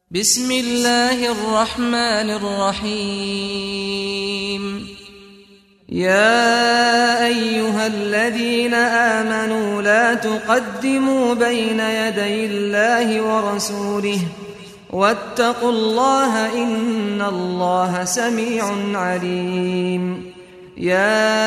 بسم الله الرحمن الرحيم يا ايها الذين امنوا لا تقدموا بين يدي الله ورسوله واتقوا الله ان الله سميع عليم يا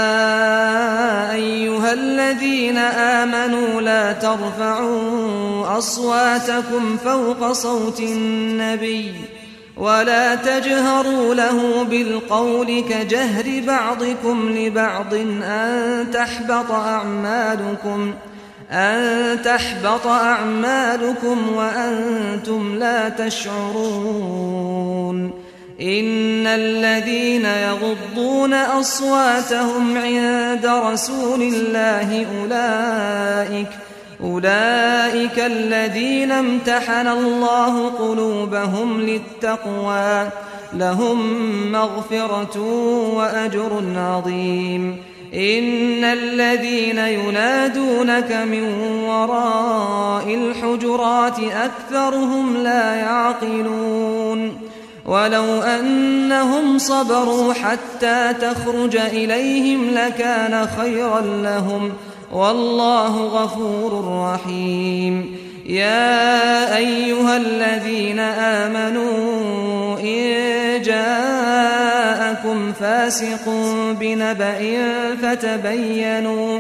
ايها الذين امنوا لا ترفعوا اصواتكم فوق صوت النبي ولا تجهروا له بالقول كجهر بعضكم لبعض ان تحبط اعمالكم أن تحبط أعمالكم وأنتم لا تشعرون إن الذين يغضون أصواتهم عند رسول الله أولئك أولئك الذين امتحن الله قلوبهم للتقوى لهم مغفرة وأجر عظيم إن الذين ينادونك من وراء الحجرات أكثرهم لا يعقلون ولو أنهم صبروا حتى تخرج إليهم لكان خيرا لهم والله غفور رحيم يا أيها الذين آمنوا إن جاءكم فاسق بنبأ فتبينوا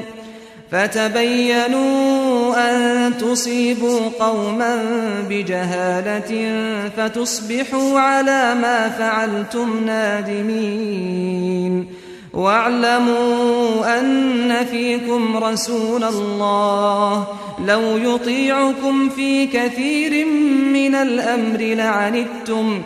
فتبينوا أن تصيبوا قوما بجهالة فتصبحوا على ما فعلتم نادمين واعلموا أن فيكم رسول الله لو يطيعكم في كثير من الأمر لعنتم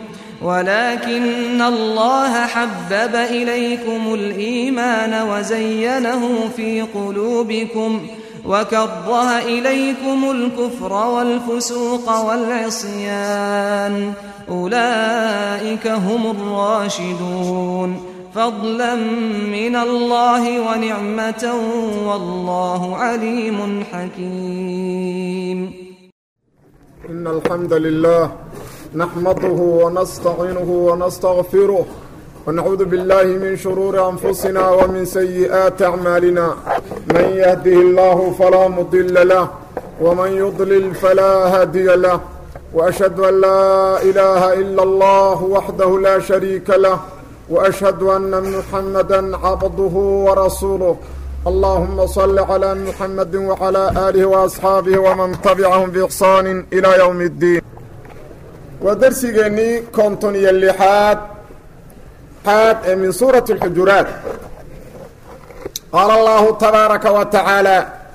ولكن الله حبب إليكم الإيمان وزينه في قلوبكم وكره إليكم الكفر والفسوق والعصيان أولئك هم الراشدون فضلا من الله ونعمة والله عليم حكيم إن الحمد لله نحمده ونستعينه ونستغفره ونعوذ بالله من شرور أنفسنا ومن سيئات أعمالنا من يهده الله فلا مضل له ومن يضلل فلا هادي له وأشهد أن لا إله إلا الله وحده لا شريك له وأشهد أن محمدا عبده ورسوله اللهم صل على محمد وعلى آله وأصحاabه ومن تبعهم بإحsaan إلى يوم الدين waa dersigeennii konton iyo lixaad xaad ee min suuraةi الxujuraat qaala allahu tabaaraka wa taعaalى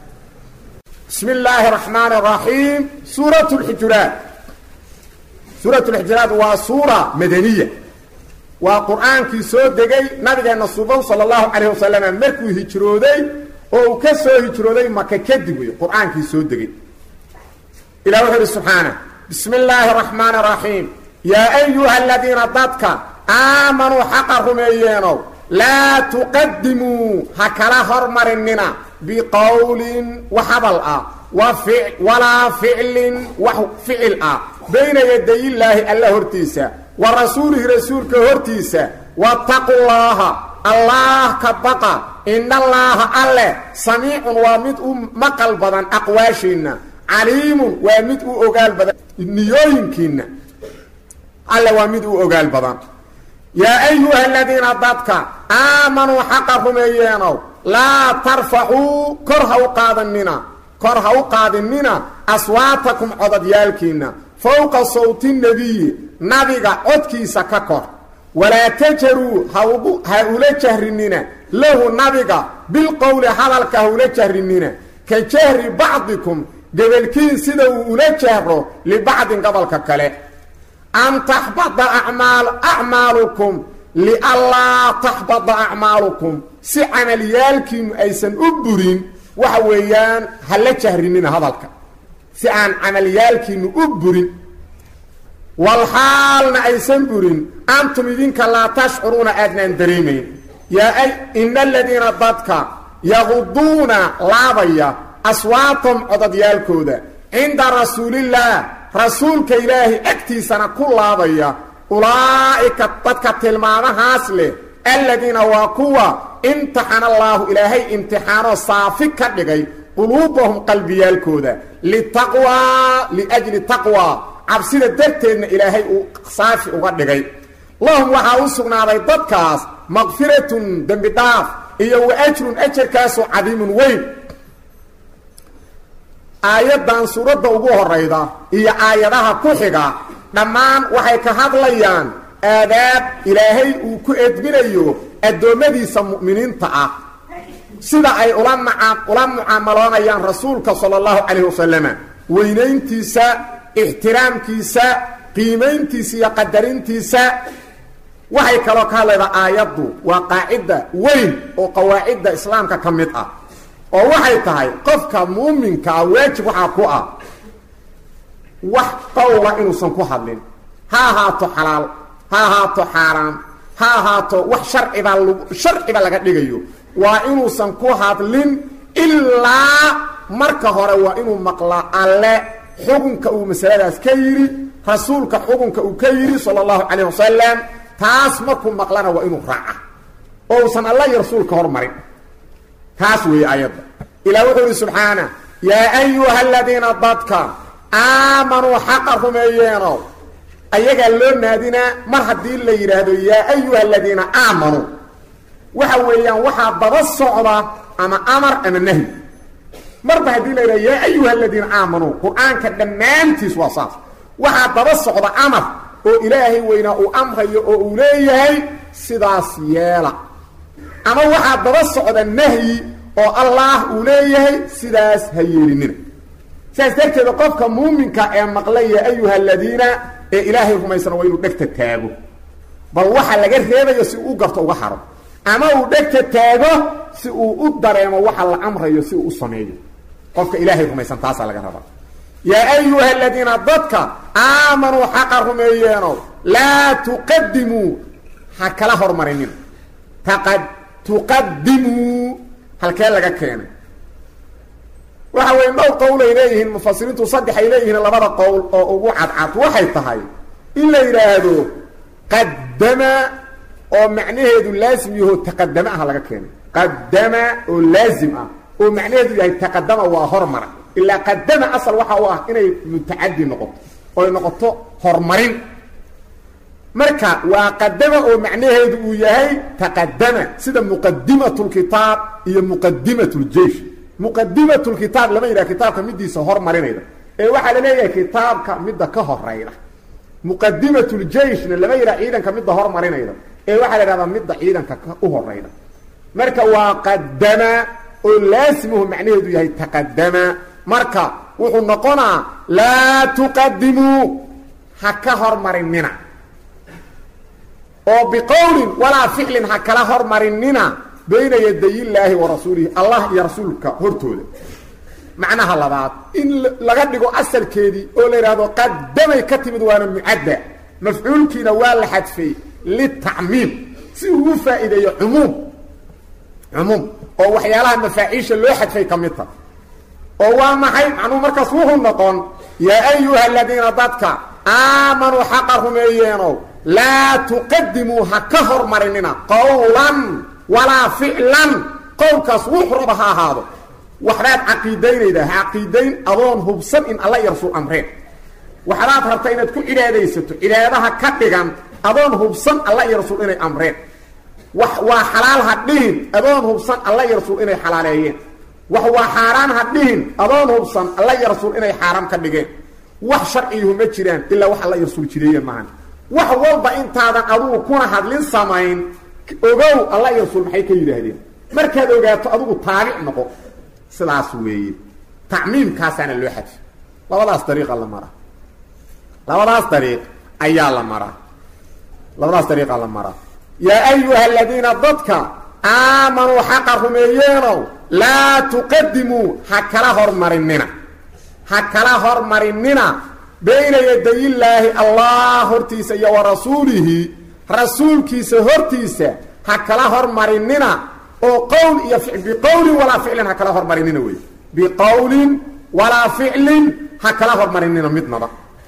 bismi اllaahi الرaxmaan الraxiim suuraة اxujuraat suuraة اxujuraat waa suura madaniya waa qur-aankii soo degay nabigeenna suban salى اllahu calayh wasalam markuu hijrooday oo uu ka soo hijrooday maka kadib wey qur-aankii soo degay ilah wuxuu ihi subxaana bismi illaahi araxmaan araxiim yaa ayuha aladiina dadka aamanuu xaqa rumeeyeenow laa tuqadimuu ha kala hormarinina biqowlin wax hadal ah walaa ficlin wax ficil ah bayna yadayillaahi alla hortiisa wa rasuulihi rasuulka hortiisa wattaqu llaaha allaah ka baqa inallaaha alleh samiicun waa mid u maqal badan aqwaashiinna caliimun waa mid u ogaal badan niyooyinkiinna alle waa mid u ogaal badan yaa ayuha aladiina dadka aamanuu xaqa rumeeyeenow laa tarfacuu kor ha u qaadanina kor ha u qaadinina aswaatakum codadyaalkiinna fowqa sawti nebiyi nabiga codkiisa ka kor walaa tajaruu ha ula jahrinina lahu nabiga bilqowli hadalka ha ula jahrinina ka jahri bacdikum gebelkiin sida uu ula jahro libacdin gobolka kale an taxbada amaal acmaalukum lianlaa taxbada acmaalukum si camalyaalkiinu aysan u burin waxa weeyaan ha la jahrinina hadalka si aan camalyaalkiinu u burin walxaalna aysan burin antum idinka laa tashcuruuna aadnaan dareemayn yaa ina aladiina dadka yaquduuna laabaya aswaatam codadyaalkooda cinda rasuulillaah rasuulka ilaahay agtiisana ku laabaya ulaa'ika dadka tilmaamahaas leh aladiina waa kuwa imtixana allaahu ilaahay imtixaanoo saafi ka dhigay quluubahum qalbiyaalkooda litaqwaa liajli taqwaa cabsida darteedna ilaahay uu saafi uga dhigay lahum waxaa u sugnaaday dadkaas maqfiratun dembi dhaaf iyo wa ajrun ajarkaasoo cadiimun weyn aayaddan suuradda ugu horayda iyo aayadaha ku xiga dhammaan waxay ka hadlayaan aadaab ilaahay uu ku edminayo addoommadiisa mu'miniinta ah sida ay ula maa ula mucaamaloonayaan rasuulka sala allahu calayhi wasalama weynayntiisa ixtiraamkiisa qiimayntiisa iyo qadarintiisa waxay kaloo ka hadlaydaa aayaddu waa qaacidda weyn oo qawaacidda islaamka ka mid ah oo waxay tahay qofka muuminka ah waajib waxaa ku ah wax qowla inuusan ku hadlin ha ahaato xalaal ha ahaato xaaraam ha ahaato wax sharcibaa lag sharciba laga dhigayo waa inuusan ku hadlin ilaa marka hore waa inuu maqlaa alle xukunka uu masaladaas ka yidhi rasuulka xukunka uu ka yidhi sala allahu calayh wasalam taas markuu maqlana waa inuu raaca oo uusan alla iyo rasuulka hormarin taas weeye ayadda ilah wuxuu ihi subxaana yaa ayuha aladiina dadka aamanuu xaqa rumeeyeeno ayagaa loo naadinaa mar haddii la yidhaahdo yaa ayuha aladiina aamanuu waxa weeyaan waxaa daba socda ama amar ama nahyi marba haddii la yidhahdo yaa ayuha aladiina aamanuu qur-aanka dhammaantiis waa saas waxaa daba socda amar oo ilaahay weynaa uu amrayo oo uu leeyahay sidaas yeela ama waxaa daba socda nahyi oo allaah uu leeyahay sidaas ha yeelinina sidaas darteeda qofka muuminka ee maqlay yaa ayuha aladiina ee ilaahay rumaysana waa inuu dhegta taago bal waxa laga reebayo si uu u garto uga haro ama uu dhegta taago si uu u dareemo waxa la amrayo si uu u sameeyo qofka ilaahay rumaysan taasaa laga rabaa yaa ayuha aladiina dadka aamanuu xaqa rumeeyeeno laa tuqadimuu ha kala hormarinin taqad tuqadimuu halkee laga keenay waxa weeye dhowr qowlay leeyihiin mufasiriintu saddex ay leeyihiin labada qowl oo ugu cadcad waxay tahay in la yidhaahdo qadama oo macnaheedu laasim yaho taqadama ah laga keenay qadama oo laazim ah oo macnaheedu yahay taqadama waa hormara ilaa qadama asal waxa u ah inay mutacadi noqoto oy noqoto horumarin marka waa qadama oo macnaheedu uu yahay taqadama sida muqadimat lkitaab iyo muqadimat ljeish muqadimat lkitaab lama yidhaha kitaabka midiisa hormarinayda ee waxaa la leeyahay kitaabka midda ka horayda muqadimat ljeishna lama yidhaha ciidanka midda hormarinayda ee waxaa la yhahdaa midda ciidanka u horayda marka waa qadama oo laasimuhu macnaheedu yahay taqadama marka wuxuu noqonaa laa tuqadimuu ha ka hormarinina oo biqowlin walaa ficlin ha kala hormarinina bayna yaday illaahi wa rasuulihi allah iyo rasuulka hortooda macnaha labaad in laga dhigo asalkeedii oo la yidhaahdo qadamay ka timid waana mucadda mafcuulkiina waa la xadfay litacmiim si uu u faa'iideeyo cumuum cumuum oo waxyaalaha mafaaciisha loo xadfay ka mid ta oo waa maxay macnuhu markaas wuxuu noqon yaa ayuha aladiina dadka aamanuu xaqa rumeeyeenow laa tuqadimuu ha ka hormarinina qowlan walaa ficlan qowlkaas wuxu raba ha ahaado waxbaad caqiidaynaydaa ha caqiidayn adoon hubsan in alla iyo rasuul amreen waxbaad rabta inaad ku cibaadaysato cibaadaha ka dhigan adoon hubsan alla iyo rasuul inay amreen wax waa xalaal ha dhihin adoon hubsan alla iyo rasuul inay xalaaleeyeen wax waa xaaraan ha dhihin adoon hubsan alla iyo rasuul inay xaaraam ka dhigeen wax sharciyuhu ma jiraan ilaa wax alla iyo rasuul jireeyeen maahan wax walba intaadan adugu kuna hadlin samayn ogow alla iyo rasuul maxay ka yidhaahdeen markaad ogaato adigu taabic noqo sidaas weeye tacmiimkaasaana loo xadfi labadaas dariiqa la maraa labadaas dariiq ayaa la maraa labadaas dariiqa la maraa yaa ayuha aladiina dadka aamanuu xaqa rumeeyeenow laa tuqadimuu ha kala hormarinina ha kala hormarinina bayna yadayillaahi allah hortiisa iyo wa rasuulihi rasuulkiisa hortiisa ha kala hormarinina oo qowl iyo biqowlin walaa ficlin ha kala hormarinina wey biqowlin walaa ficlin ha kala hormarinina midnaba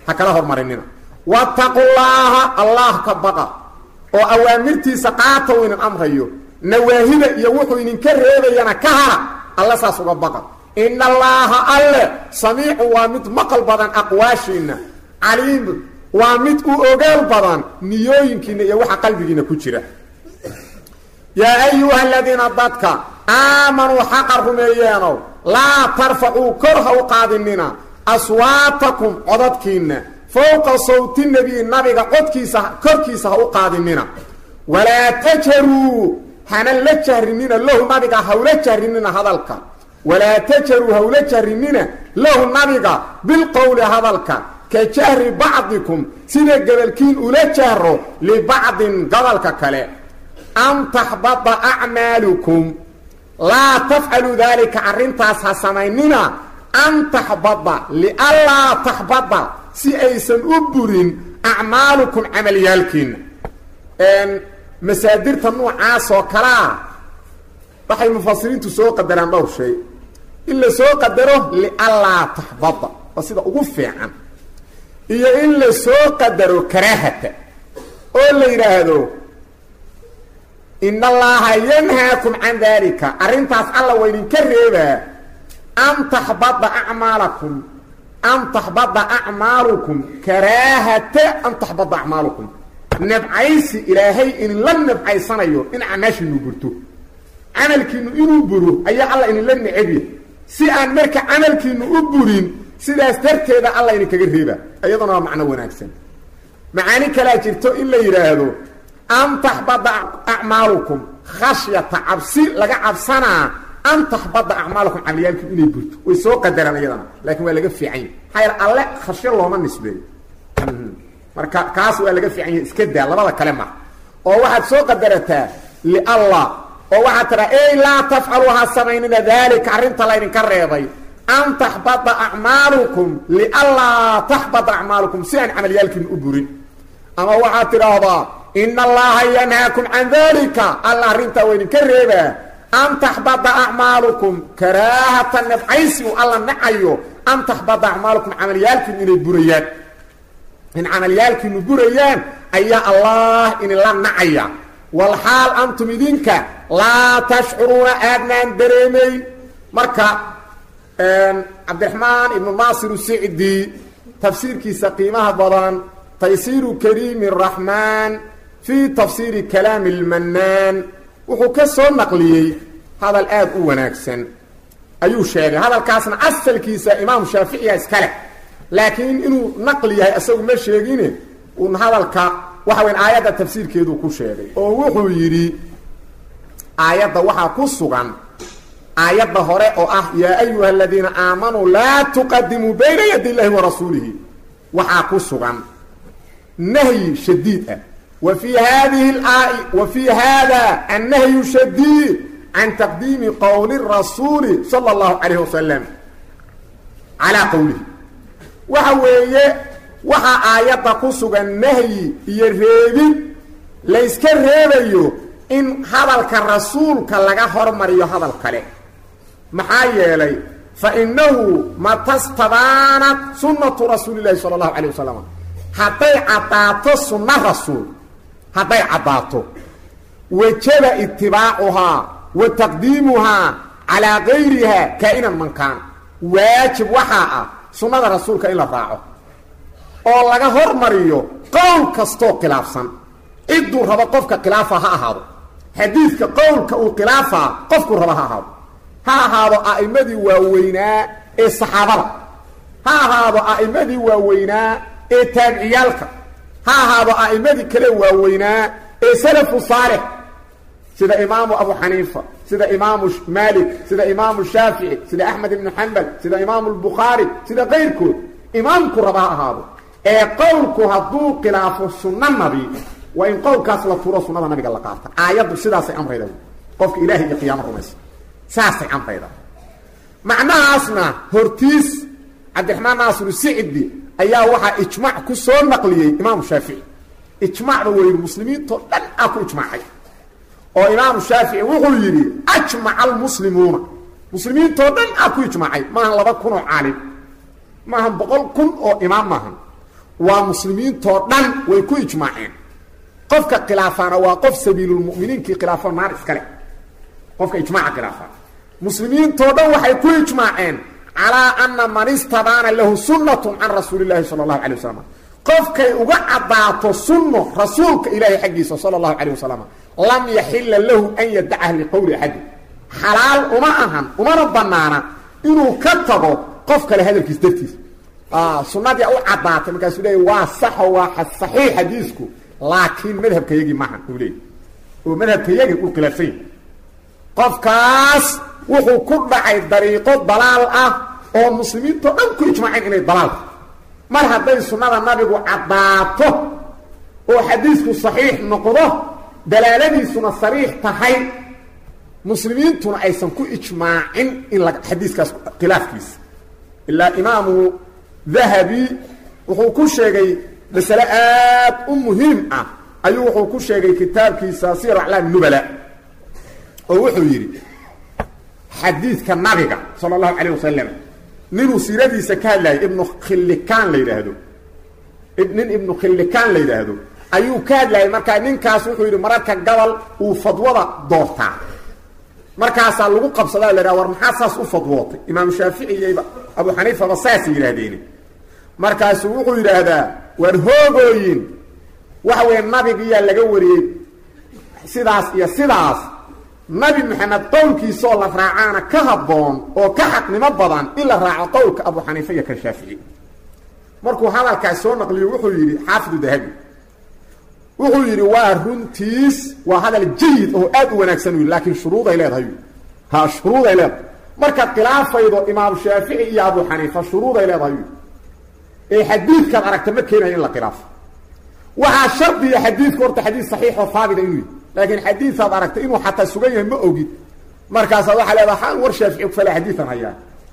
ha kala hormarinina wattaqullaaha allah ka baqa oo awaamirtiisa qaata uu idin amrayo nawaahida iyo wuxuu idinka reebayana ka hara alla saas uga baqa ina allaaha alle samiicu waa mid maqal badan aqwaashiinna caliimu waa mid u ogaal badan niyooyinkiina iyo waxa qalbigiina ku jira yaa ayuha aladiina dadka aamanuu xaqa rumeeyeenow laa tarfacuu kor ha u qaadinina aswaatakum codadkiinna fowqa sawti nebiyi nabiga codkiisa korkiisa ha u qaadinina walaa tajaruu hana la jahrinina lahu nabiga hawla jahrinina hadalka walaa tajaruu hawla jahrinina lahu nabiga bilqowli hadalka ka jahri bacdikum sida gebalkiin ula jahro libacdin gobolka kale an taxbada acmaalukum laa tafcalu daalika arrintaas ha samaynina an taxbada lianlaa taxbada si aysan u burin acmaalukum camalyaalkiina masaadirta noocaas oo kalea waxay mufasiriintu soo qadaraan dhowr shay in la soo qadaro lianlaa taxbada waa sida ugu fiican iyo in la soo qadaro karaahata oo la yidhaahdo in allaha yanhaakum can daalika arrintaas alla waa idinka reebaa an taxbada acmaalakum an taxbada acmaalukum karaahata an taxbada acmaalukum nabcaysi ilaahay idinla nabcaysanayo in acmaashiinu burto camalkiinu inuu buro ayaa alla idinla necebya si aan marka camalkiinu u burin sidaas darteeda alla idinkaga reebaa iyaduna waa macno wanaagsan macaani kalaa jirto in la yidhaahdo an taxbada acmaalukum khashyata cabsi laga cabsanaa an taxbada acmaalukum camaliyaalkiinu inay burto way soo qadaraan iyadana laakiin waa laga fiican yahy maxaa yaele alle khashyo looma nisbeeyo marka kaas waa laga fiican yahay iska daa labada kale ma oo waxaad soo qadarataa liallah oo waxaad tiraa ey laa tafcalu ha samaynina daalika arrinta laydinka reebay an taxbada acmaalukum lianlaa taxbada acmaalukum si aan camalyaalkiina u burin ama waxaad tidhaahdaa ina allaha yanhaakum can dalika alla arrintaa waa idinka reebaa an taxbada acmaalukum karaahata nabcaysi u alla nacayo an taxbada acmaalukum camalyaalkiinu inay burayaan in camalyaalkiinu burayaan ayaa allah idinla nacaya walxaal antum idinka laa tashcuruuna aadnaan dareemayn marka cabdiraxmaan ibnu naasir sicdi tafsiirkiisa qiimaha badan taysiiru kariimi raxmaan fii tafsiiri kalaami lmannaan wuxuu ka soo naqliyey hadal aad u wanaagsan ayuu sheegay hadalkaasna asalkiisa imaamu shaaficiya iska leh laakiin inuu naqli yahay isagu ma sheegine uun hadalka waxa weyn aayadda tafsiirkeeduu ku sheegay oo wuxuu yidhi aayadda waxaa ku sugan aayadda hore oo ah yaa ayuha aladiina aamanuu laa tuqadimuu bayna yadi illahi wa rasuulihi waxaa ku sugan nahyi shadiid ah wa fii hadihi laai wa fii hada annahyu shadiid can taqdiimi qowli rasuuli sala allahu calayhi wasalam calaa qowlihi waxa weeye waxaa aayadda ku sugan nahyi iyo reebin layska reebayo in hadalka rasuulka laga hormariyo hadal kale maxaa yeelay fa innahu matastabaanat sunnatu rasuuli llahi sala allahu calayh wasalam hadday caddaato sunna rasuul hadday caddaato wajaba itibaacuhaa wa taqdiimuhaa calaa gayriha kaa'inan mankaan waajib waxaa ah sunnada rasuulka in la raaco oo laga hormariyo qowl kastoo khilaafsan cidduu rabo qofka khilaafa ha ahaado xadiidka qowlka uu khilaafaa qofkuu raba ha ahaado ha ahaado a'immadii waaweynaa ee saxaabada ha ahaado a'immadii waaweynaa ee taabiciyaalka ha ahaado a'immadii kale waaweynaa ee salafu saalix sida imaamu abu xaniifa sida imaamu maalik sida imaamu shaafici sida axmed ibnu xambal sida imaamu lbukhaari sida kayrkood imaamku raba ha ahaado ee qowlku hadduu khilaafo sunno nabi waa in qowlkaas la turo sunnada nabiga la qaata aayaddu sidaasay amrayda qofka ilahay iyo qiyaamo rumaysa saasay amrayda macnahaasna hortiis cabdiraxmaan naasir sicdi ayaa waxaa ijmaac ku soo naqliyey imaamu shaafici ijmaacba weynu muslimiintoo dhan aa ku ijmaacay oo imaamu shaafici wuxuu yidhi ajmaca almuslimuuna muslimiintoo dhan aa ku ijmaacay maahan laba kun oo caalim maahan boqol kun oo imaam maahan waa muslimiintoo dhan way ku ijmaaceen qofka khilaafaana waa qof sabiilulmuminiinkii khilaafo naar iskale qofka ijmaaca khilaafaa muslimiintoo dhan waxay ku ijmaaceen calaa ana man istabaana lahu sunnatun can rasuuli llahi sala allahu calay wasalam qofkay uga caddaato sunno rasuulka ilaahay xaggiisa sala allahu calay wasalam lam yaxila lahu an yadacaha liqowli axadin xalaal uma ahan umana banaana inuu ka tago qof kale hadalkiis dartiis sunadii u caddaatay markaasuu leeya waa saxo waa saxiix xadiisku laakiin madhabkayagii maahan uu leeyay oo madhabkayagii uu khilaafsan yahy qofkaas wuxuu ku dhacay dariiqo dalaal ah oo muslimiintao dhan ku ijmaaceen inay dalaalka mar hadday sunnada nabigu caddaato oo xadiisku saxiix noqdo dalaaladiisuna sariix tahay muslimiintuna aysan ku ijmaacin in la xadiiskaas khilaafkiisa ilaa imaamu dahabi wuxuu ku sheegay masale aad u muhiim ah ayuu wuxuu ku sheegay kitaabkiisa siyar aclaam nubala oo wuxuu yidhi xadiidka nabiga sala allahu calayh wasalam ninuu siiradiisa ka hadlayay ibnu khillikaan la yidhaahdo nin ibnu khillikaan la yidhaahdo ayuu ka hadlayay markaa ninkaas wuxuu yidhi mararka gabal uu fadwada doortaa markaasaa lagu qabsadaa la yidhaha war maxaa saas u fadwootay imaamu shaafici iyo abu xaniifaba saasay yidhaahdeen markaasuu wuxuu yidhaahdaa waar hoogooyin waxa weeye nabigiyaa laga wariyey sidaas iyo sidaas nabi maxamed qowlkiisaoo la raacaana ka habboon oo ka xaqnimo badan in la raaco qowlka abu xaniifa iyo kan shaafici markuu hadalkaas soo naqliyo wuxuu yidhi xaafidu dahabi wuxuu yidhi waa runtiis waa hadal jayid oo aad u wanaagsan u yidhi laakiin shuruuday leedahay ha shuruuday leedahay markaad khilaafaydo imaam shaafici iyo abu xaniifa shuruuday leedahay yidhi ee xadiidkaad aragta ma keenayo in la khilaafo waxaa shardiya xadiidku horta xadiid saxiixoo haabita inuu yidhi laakiin xadiisaad aragtay inuu xataa sugan yahay ma ogid markaasaad waxaa leedaha xaan war shaafici kufale xadiian hayaa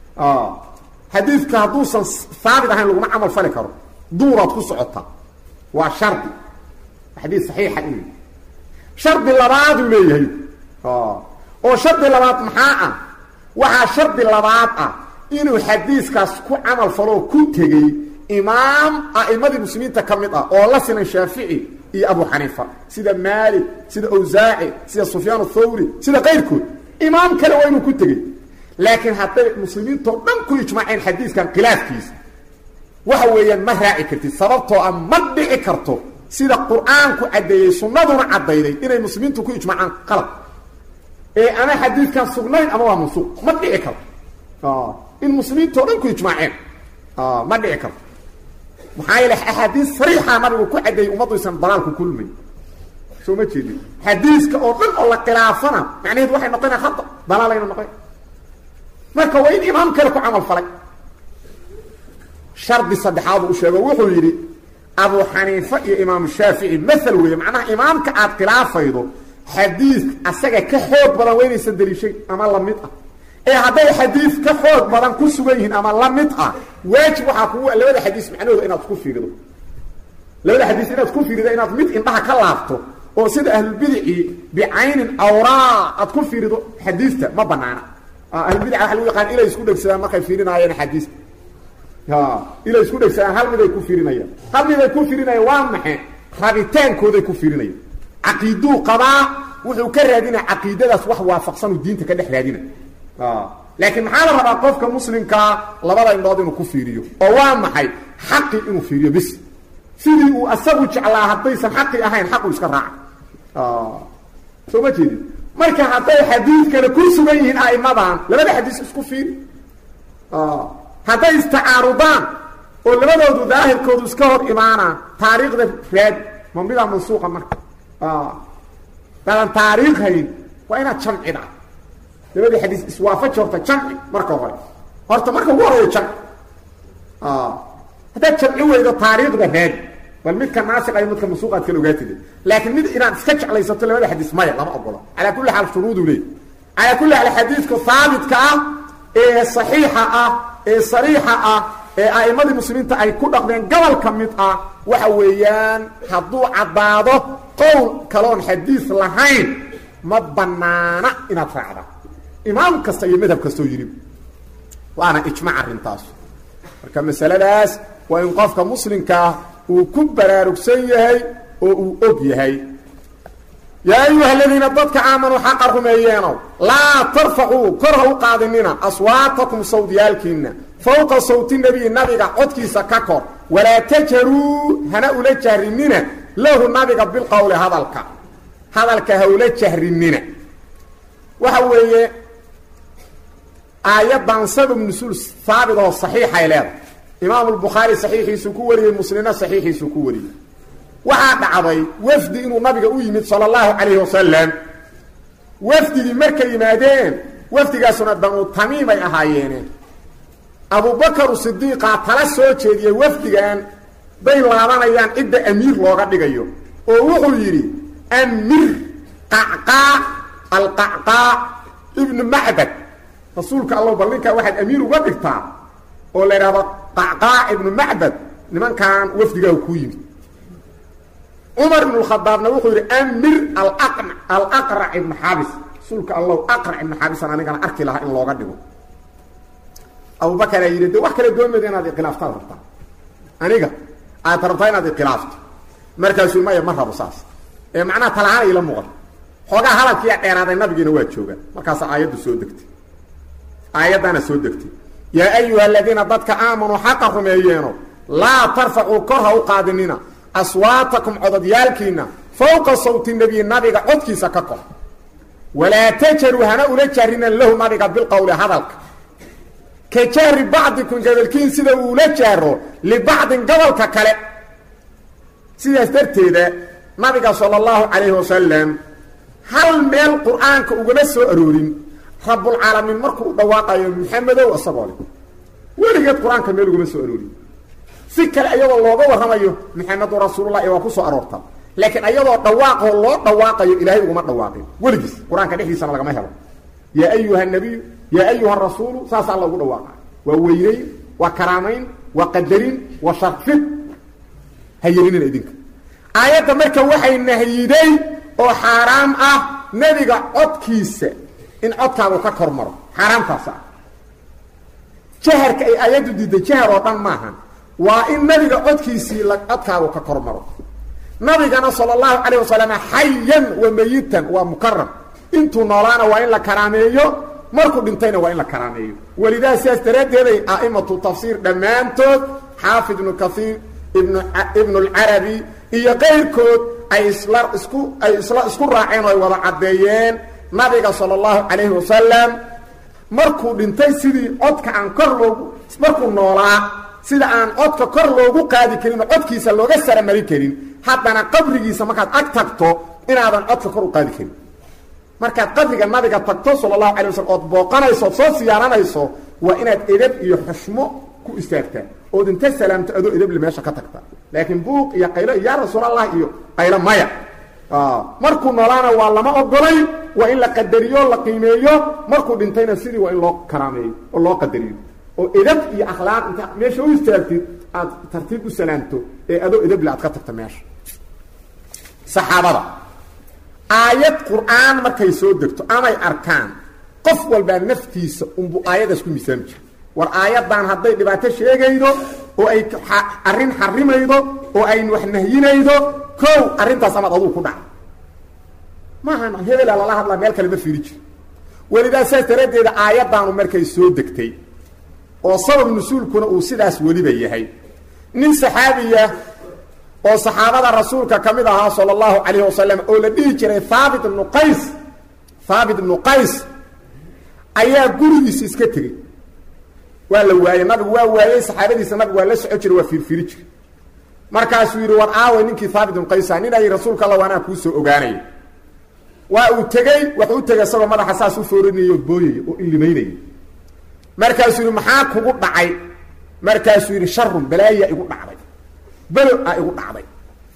xadiidka hadduusan haabit ahayn laguma camal fali karo duuraad ku socotaa waa shardi xadiid saxiixa inuu yidhi shardi labaaduu leeyahay oo shardi labaad maxaa ah waxaa shardi labaad ah inuu xadiiskaas ku camal faloo ku tegey imaam a'imadii muslimiinta ka mid ah oo la sinan shaafici iyo abu xaniifa sida maalik sida awsaaci sida sufyaan athawri sida kayrkood imaam kale waa inuu ku tegey laakiin hadday muslimiintoo dhan ku ijmaaceen xadiiskan khilaafkiisa waxa weeyaan ma raaci kartid sababtoo ah ma dhici karto sida qur-aanku caddeeyey sunnaduna caddayday inay muslimiintu ku ijmaacaan qalab ee ama xadiidkan sugnayn ama waa mansuuq ma dhici karto in muslimiintoo dhan ku ijmaaceen ma dhici karto maxaa yeele axaadiis sariixa nabigu ku caddeeyey ummaddu isan dalaalku kulmay soo ma jeedin xadiiska oo dhan oo la khilaafana macnaheed waxay noqonaya hada dalaalayna noqon marka waa in imaam kale ku camal falay shardi saddexaadu u sheego wuxuu yidhi abu xaniifa iyo imaamu shaafici maal weeye macnaha imaamka aad khilaafaydo xadiis asaga ka xoog badan waa inaysan daliishay ama lamid ah ee hadday xadiis ka xoog badan ku sugan yihiin ama la mid ah waajib waxaa kugu labada xadiis macnahooda inaad isku fiirido labada xadiis inaad ku fiirido inaad mid indhaha ka laabto oo sida ahlulbidici bicaynin awraa aad ku fiirido xadiista ma banaana ahlulbidica waxa lagu yaqaan ilay isku dhegsadaan markay fiirinaayeen axaadiista ilay isku dhegsadaan hal miday ku fiirinayaan hal miday ku fiirinayaan waa maxe rabitaankooday ku fiirinayaan caqiiduu qabaa wuxuu ka raadinaya caqiidadaas wax waafaqsanuu diinta ka dhex raadina laakiin maxaa la rabaa qofka muslimkaa labada indhood inuu ku fiiriyo oo waa maxay xaqi inuu fiiriyo bis sidii uu asagu jeclaa haddaysan xaqi ahayn xaqu iska raaca soo ma jeedin marka hadday xadiidkana ku sugan yihiin a'imadan labada xadiis isku fiiri hadday istacaarudaan oo labadoodu daahirkoodu iska hor imaanaan taariikhda raad ma midaa mansuuqa marka dadan taariikh hayn waa inaad jamcida labadii xadiis iswaafaji horta jamci marka hore horta marka ugu horeeyo jamci haddaad jamci weydo taariikhda raadi bal midka naasiqa iyo midka mansuuqaad kala ogaatide laakiin mid inaad iska jeclaysato labada xadiis maya lama ogola calaa kulli xaal shuruuduu leey calaa kulli xaal xadiidka haabitka ah ee saxiixa ah ee sariixa ah ee a'immadii muslimiinta ay ku dhaqdeen gobol ka mid ah waxa weeyaan hadduu caddaado qowl kaloon xadiis lahayn ma banaana inaad raacda imaam kasta iyo madhab kastoo yidhi waana ijmac arrintaas marka masaladaas waa in qofka muslimkaa uu ku baraarugsan yahay oo uu og yahay yaa ayuha aladiina dadka aamanuu xaqa rumeeyeenow laa tarfacuu kor ha u qaadinina aswaatakum sawdyaalkiinna fowqa sawti nebiyi nabiga codkiisa ka kor walaa tajharuu hana ula jahrinina lahu nabiga bilqowli hadalka hadalka ha ula jahrinina waxa weeye aayaddan sabab nusuul haabit oo saxiixay leedahay imaamu lbukhaari saxiixiisuu ku wariyey muslimna saxiixiisuu ku wariyey waxaa dhacday wafdi inuu nabiga u yimid sala allahu calayhi wasalam wafdigii markay yimaadeen wafdigaasuna banu tamiimay ahaayeene abubakaru sidiiqaa tala soo jeediyey wafdigan bay laabanayaan cidda amiir looga dhigayo oo wuxuu yidhi amir qacqaa alqacqaa ibnu macbad rasuulka allow bal ninkaa waxaad amiir uga dhigtaa oo la idhahdo qacqaa ibnu macbad nimankan wafdigaahu kuu yimid cumar ibnu khadaabna wuxuu yidhi amir alaqrac ibnu xaabis rasuulka allow aqrac ibnu xaabisan anigana arki lahaa in looga dhigo abubakaraa yidhi de wax kale doonmayda inaad ikhilaaftaad rabtaa aniga aad rabtaa inaad ikhilaafto markaasuu maya ma rabo saas ee macnaha talahaan ila muuqata xoogaa hadalkiiya dheeraaday nabigiina waa joogaan markaasa aayaddu soo degtay aayaddaana soo degtay yaa ayuha aladiina dadka aamanuu xaqa rumeeyeeno laa tarfacuu kor ha u qaadinina aswaatakum cododyaalkiina fowqa sawti nebiyi nabiga codkiisa ka kor walaa tajaruu hana ula jahrinan lahu nabiga bilqowli hadalka ka jahri bacdikum gabalkiin sida uu ula jaaro libacdin gobolka kale sidaas darteeda nabiga sala allahu calayhi wasalam hal meel qur-aanka ugama soo aroorin rabbulcaalamiin markuu u dhawaaqayo maxamedow isagoo le weligeed qur-aanka meel ugama soo aroorin si kale ayadoo looga warramayo maxamedun rasuulullahi waa ku soo aroorta laakiin ayadoo dhawaaqoo loo dhawaaqayo ilaahay uguma dhawaaqin weligiis qur-aanka dhexdiisana lagama helo yaa ayuha nabiyu yaa ayuha rasuulu saasaa loogu dhawaaqa waa weynayn waa karaamayn waa qadarin waa sharfid ha yelinina idinka aayadda marka waxay nahyiday oo xaaraam ah nebiga codkiisa in codkaagu ka kor maro xaaraamtaas ah jaharka ay aayaddu diiday jahar oo dhan maahan waa in nabiga codkiisii codkaagu ka kor maro nabigana sala allahu calayh wasalam xayan wa mayitan waa mukaram intuu noolaana waa in la karaameeyo markuu dhintayna waa in la karaameeyo welidaa sidaas daraaddeeday a'imatu tafsiir dhammaantood xaafid ibnu kaiir ibnu ibnu alcarabi iyo qayrkood ay isla isku ay isla isku raaceen oo ay wada caddeeyeen nabiga sala allahu calayhi wasalam markuu dhintay sidii codka aan kor loogu markuu noolaa sida aan codka kor loogu qaadi karin oo codkiisa looga saramari karin haddana qabrigiisa markaad ag tagto inaadan codka kor u qaadi karin markaad qabriga nabiga tagto sala allahu alay waslm ood booqanayso ood soo siyaaranayso waa inaad edab iyo xushmo ku istaagtaa ood inta salaamto adoo edable meesha ka tagta laakiin buuq iyo qaylo iyo yaa rasuulallah iyo qaylo maya markuu noolaana waa lama ogolay waa in la qadariyo la qiimeeyo markuu dhintayna sidii waa in loo karaameeyo oo loo qadariyo oo edab iyo akhlaaq inta meesha u istaagtid aad tartiib u salaamto ee adoo edeble aad ka tagto meesha saxaabada aayad qur-aan markay soo degto amay arkaan qof walbaa naftiisa unbuu aayadaas ku misaami jira war aayaddan hadday dhibaato sheegaydo oo ay arrin xarimaydo oo ay wax nahyinaydo kow arrintaas amaad adugu ku dhaca maaha hebela lala hadlaa meel kale ma fiiri jiro welidaa saas daraaddeeda aayaddaanu markay soo degtay oo sabab nusuulkuna uu sidaas weliba yahay nin saxaabiya oo saxaabada rasuulka ka mid ahaa sala allahu calayhi wasalam oo la dhihi jiray haabit ibnu qays haabit ibnu qays ayaa gurigiisa iska tegey waa la waayey nabigu waa waayey saxaabadiisa nabigu waa la soco jiray waa fiirfiiri jiray markaasuu yidhi war aaway ninkii haabit ibnu qaysa nin ay rasuulka alla waanaa kuu soo ogaanaya waa uu tegey wuxuu u tegay isagoo madaxa saas u foorinaya oo booyaya oo ilimaynaya markaasuu yidhi maxaa kugu dhacay markaasuu yidhi sharun balaaya igu dhacday belo a igu dhacday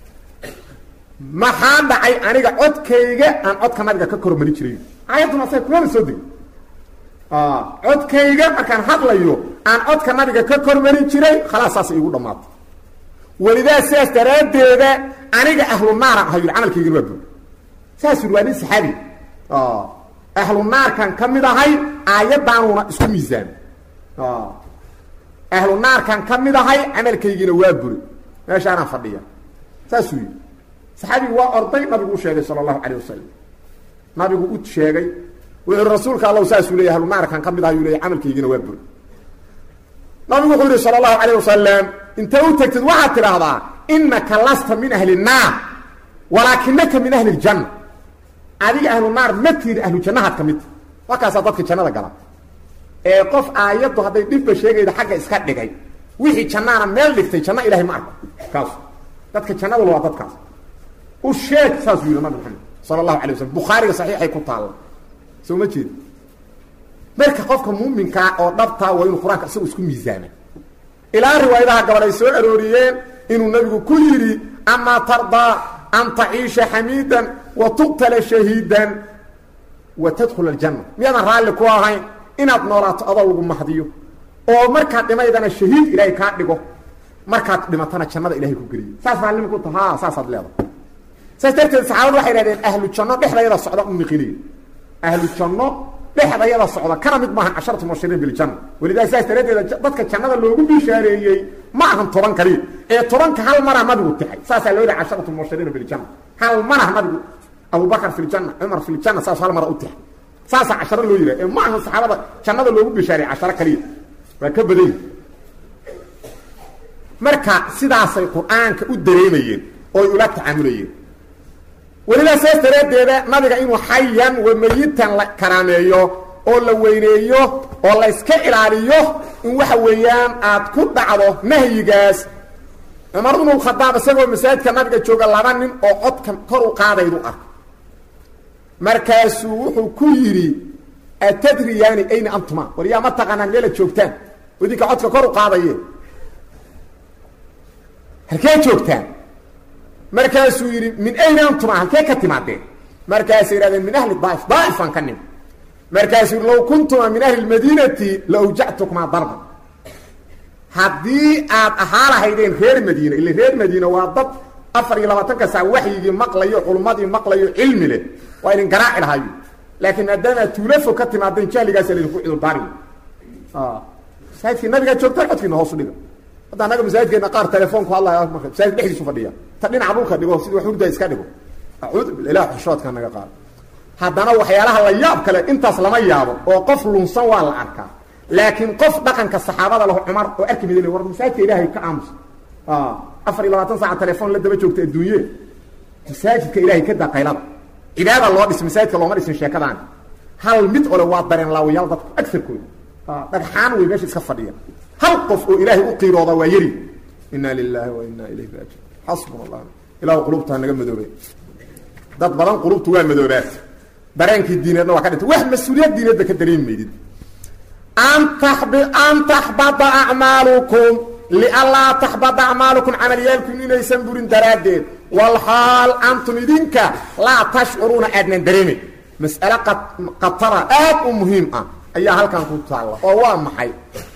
maxaa dhacay aniga codkayga aan codka nabiga ka kormari jiray aayadduna sa kulana soo degay codkayga markaan hadlayo aan codka nabiga ka kormari jiray khalaas saas igu dhammaatay welidaa sidaas daraaddeeda aniga ahlu naaraan ahay yidhi camalkaygana waa bur saas yidhi waa nin saxaabi ahlu naarkan ka mid ahay aayaddaanuna isku miisaan ahlu naarkan ka mid ahay camalkaygiina waa buri meeshaanaan fadhiya saasuu yidhi saxaabigu waa orday nabigu u sheegay sala allahu calayh wasalam nabigu u sheegay wuxuu rasuulka allahu saasuu leeyay ahlunaarkan ka mid ah yuu leeyay camalkaygina waa buri nabigu wuxuu yihi sala allahu calayh wasalam intay u tagtid waxaad tidhaahdaa inaka lasta min ahli nnaar walaakinaka min ahli ljanna adiga ahlu naar ma tiiri ahlu jannahaad ka midta wakaasaa dadka jannada gala ee qof aayaddu hadday dhibba sheegayda xagga iska dhigay wixii jannaana meel dhigtay janno ilahay ma arko kaas dadka jannadula waa dadkaas u sheeg saasuu yihi nabi maxamed sala allahu alay waslm bukhaariga saxiixay ku taalla soo ma jeed marka qofka muuminkaa oo dhabtaa waa inuu qur-aanka isagu isku miisaama ilaa riwaayadaha gabadh ay soo arooriyeen inuu nabigu ku yidhi amaa tardaa an taciisha xamiidan wa tuqtala shahiidan wa tadkhula aljanna miyaadan raalli ku ahayn inaad noolaato adoo lagu mahdiyo oo markaad dhimaydana shahiid ilaahay kaa dhigo markaad dhimatana jannada ilahay ku geliyo saas raallima ku ta ha saasaad leedahay saas darteed saxaabadu waxay dhahdeen ahlu janno dhexdayada socda u niqiniya ahlu janno dhexdayada socda kana mid maahan casharatu mubashiriin biljanna walidaa saas daraaddeeda dadka jannada loogu bishaareeyey ma ahan toban kaliya ee tobanka hal marah nabigu tixay saasaa loo yihi casharatu mubashiriina biljanna hal marah nabigu abubakar fi ljanna cumar fi ljanna saas hal mara u tixay saasaa casharo loo yidhaha ee ma ahan saxaabada jannada loogu bishaareeyey casharo kaliya waa ka badan yihi marka sidaasay qur-aanka u dareemayeen ooy ula tacaamulayeen welidaa saas daraaddeeda nabiga inuu xayan wa mayitan la karaameeyo oo la weyneeyo oo la yska ilaaliyo in waxa weeyaan aad ku dhacdo nahyigaas cumar ibnu khadaab isagoo masaajidka nabiga jooga laba nin oo codka kor u qaadaydu arko markaasuu wuxuu ku yidhi atadriyaani ayna antuma war yaa ma taqaanaan meelaad joogtaan idinka codka kor u qaadaye halkee joogtaan markaasuu yidhi min ayna antuma halkee ka timaadeen markaasay yidhahdeen min ahli daaif daaifaan ka nim markaasuu yidhi low kuntuma min ahli lmadiinati la awjactukumaa darban haddii aad ahaa lahaydeen reer madiina ila reer madiina waa dad afar iyo labaatanka saa waxyigii maqlayo culummadii maqlayo cilmi leh waa idin garaaci lahayo laakiin maadaamaad tuulafo ka timaadeen jahligaasa laydinku cudurdaari masaajidkii nabigaa joogtaan codkiina hoosu dhiga hadda annaga masaajidkeena qaar telefoonku hadlaya marka masaajid dhexdiisu fadhiya ta dhinaca dhulka dhigo sida wax hurdaa iska dhigo acuudu billah ilaah xushoodka naga qaado haddana waxyaalaha la yaab kale intaas lama yaabo oo qof lunsan waa la arkaa laakiin qof dhaqanka saxaabada lahu cumar oo arki midin war masaajidka ilaahay ka aamus afar iyo labaatan saaca telefoon la daba joogta adduunye masaajidka ilaahay ka daa qaylada cibaada loo dhis masaajidka looma dhisin sheekadaan hal mid ole waa dareen laawayaal dadku agarkooda dhagxaan wey meesha iska fadhiya hal qof oo ilaahay u qiirooda waa yari inaa lilahi wa inaa ilayhi raajiun xasbuna allah ilahu qulubtaa naga madoobay dad badan qulubtu waa madoobaat dareenkii diineedna waa ka dhintay wax mas-uuliyad diineedba ka dareemi maydid an tabi an taxbada acmaalukum lianlaa taxbada acmaalukum camalyaalkum inaysan burin daraaddeed walxaal antum idinka laa tashcuruuna aadnan dareemin mas'ale qatara aad u muhiim ah ayaa halkan ku taalla oo waa maxay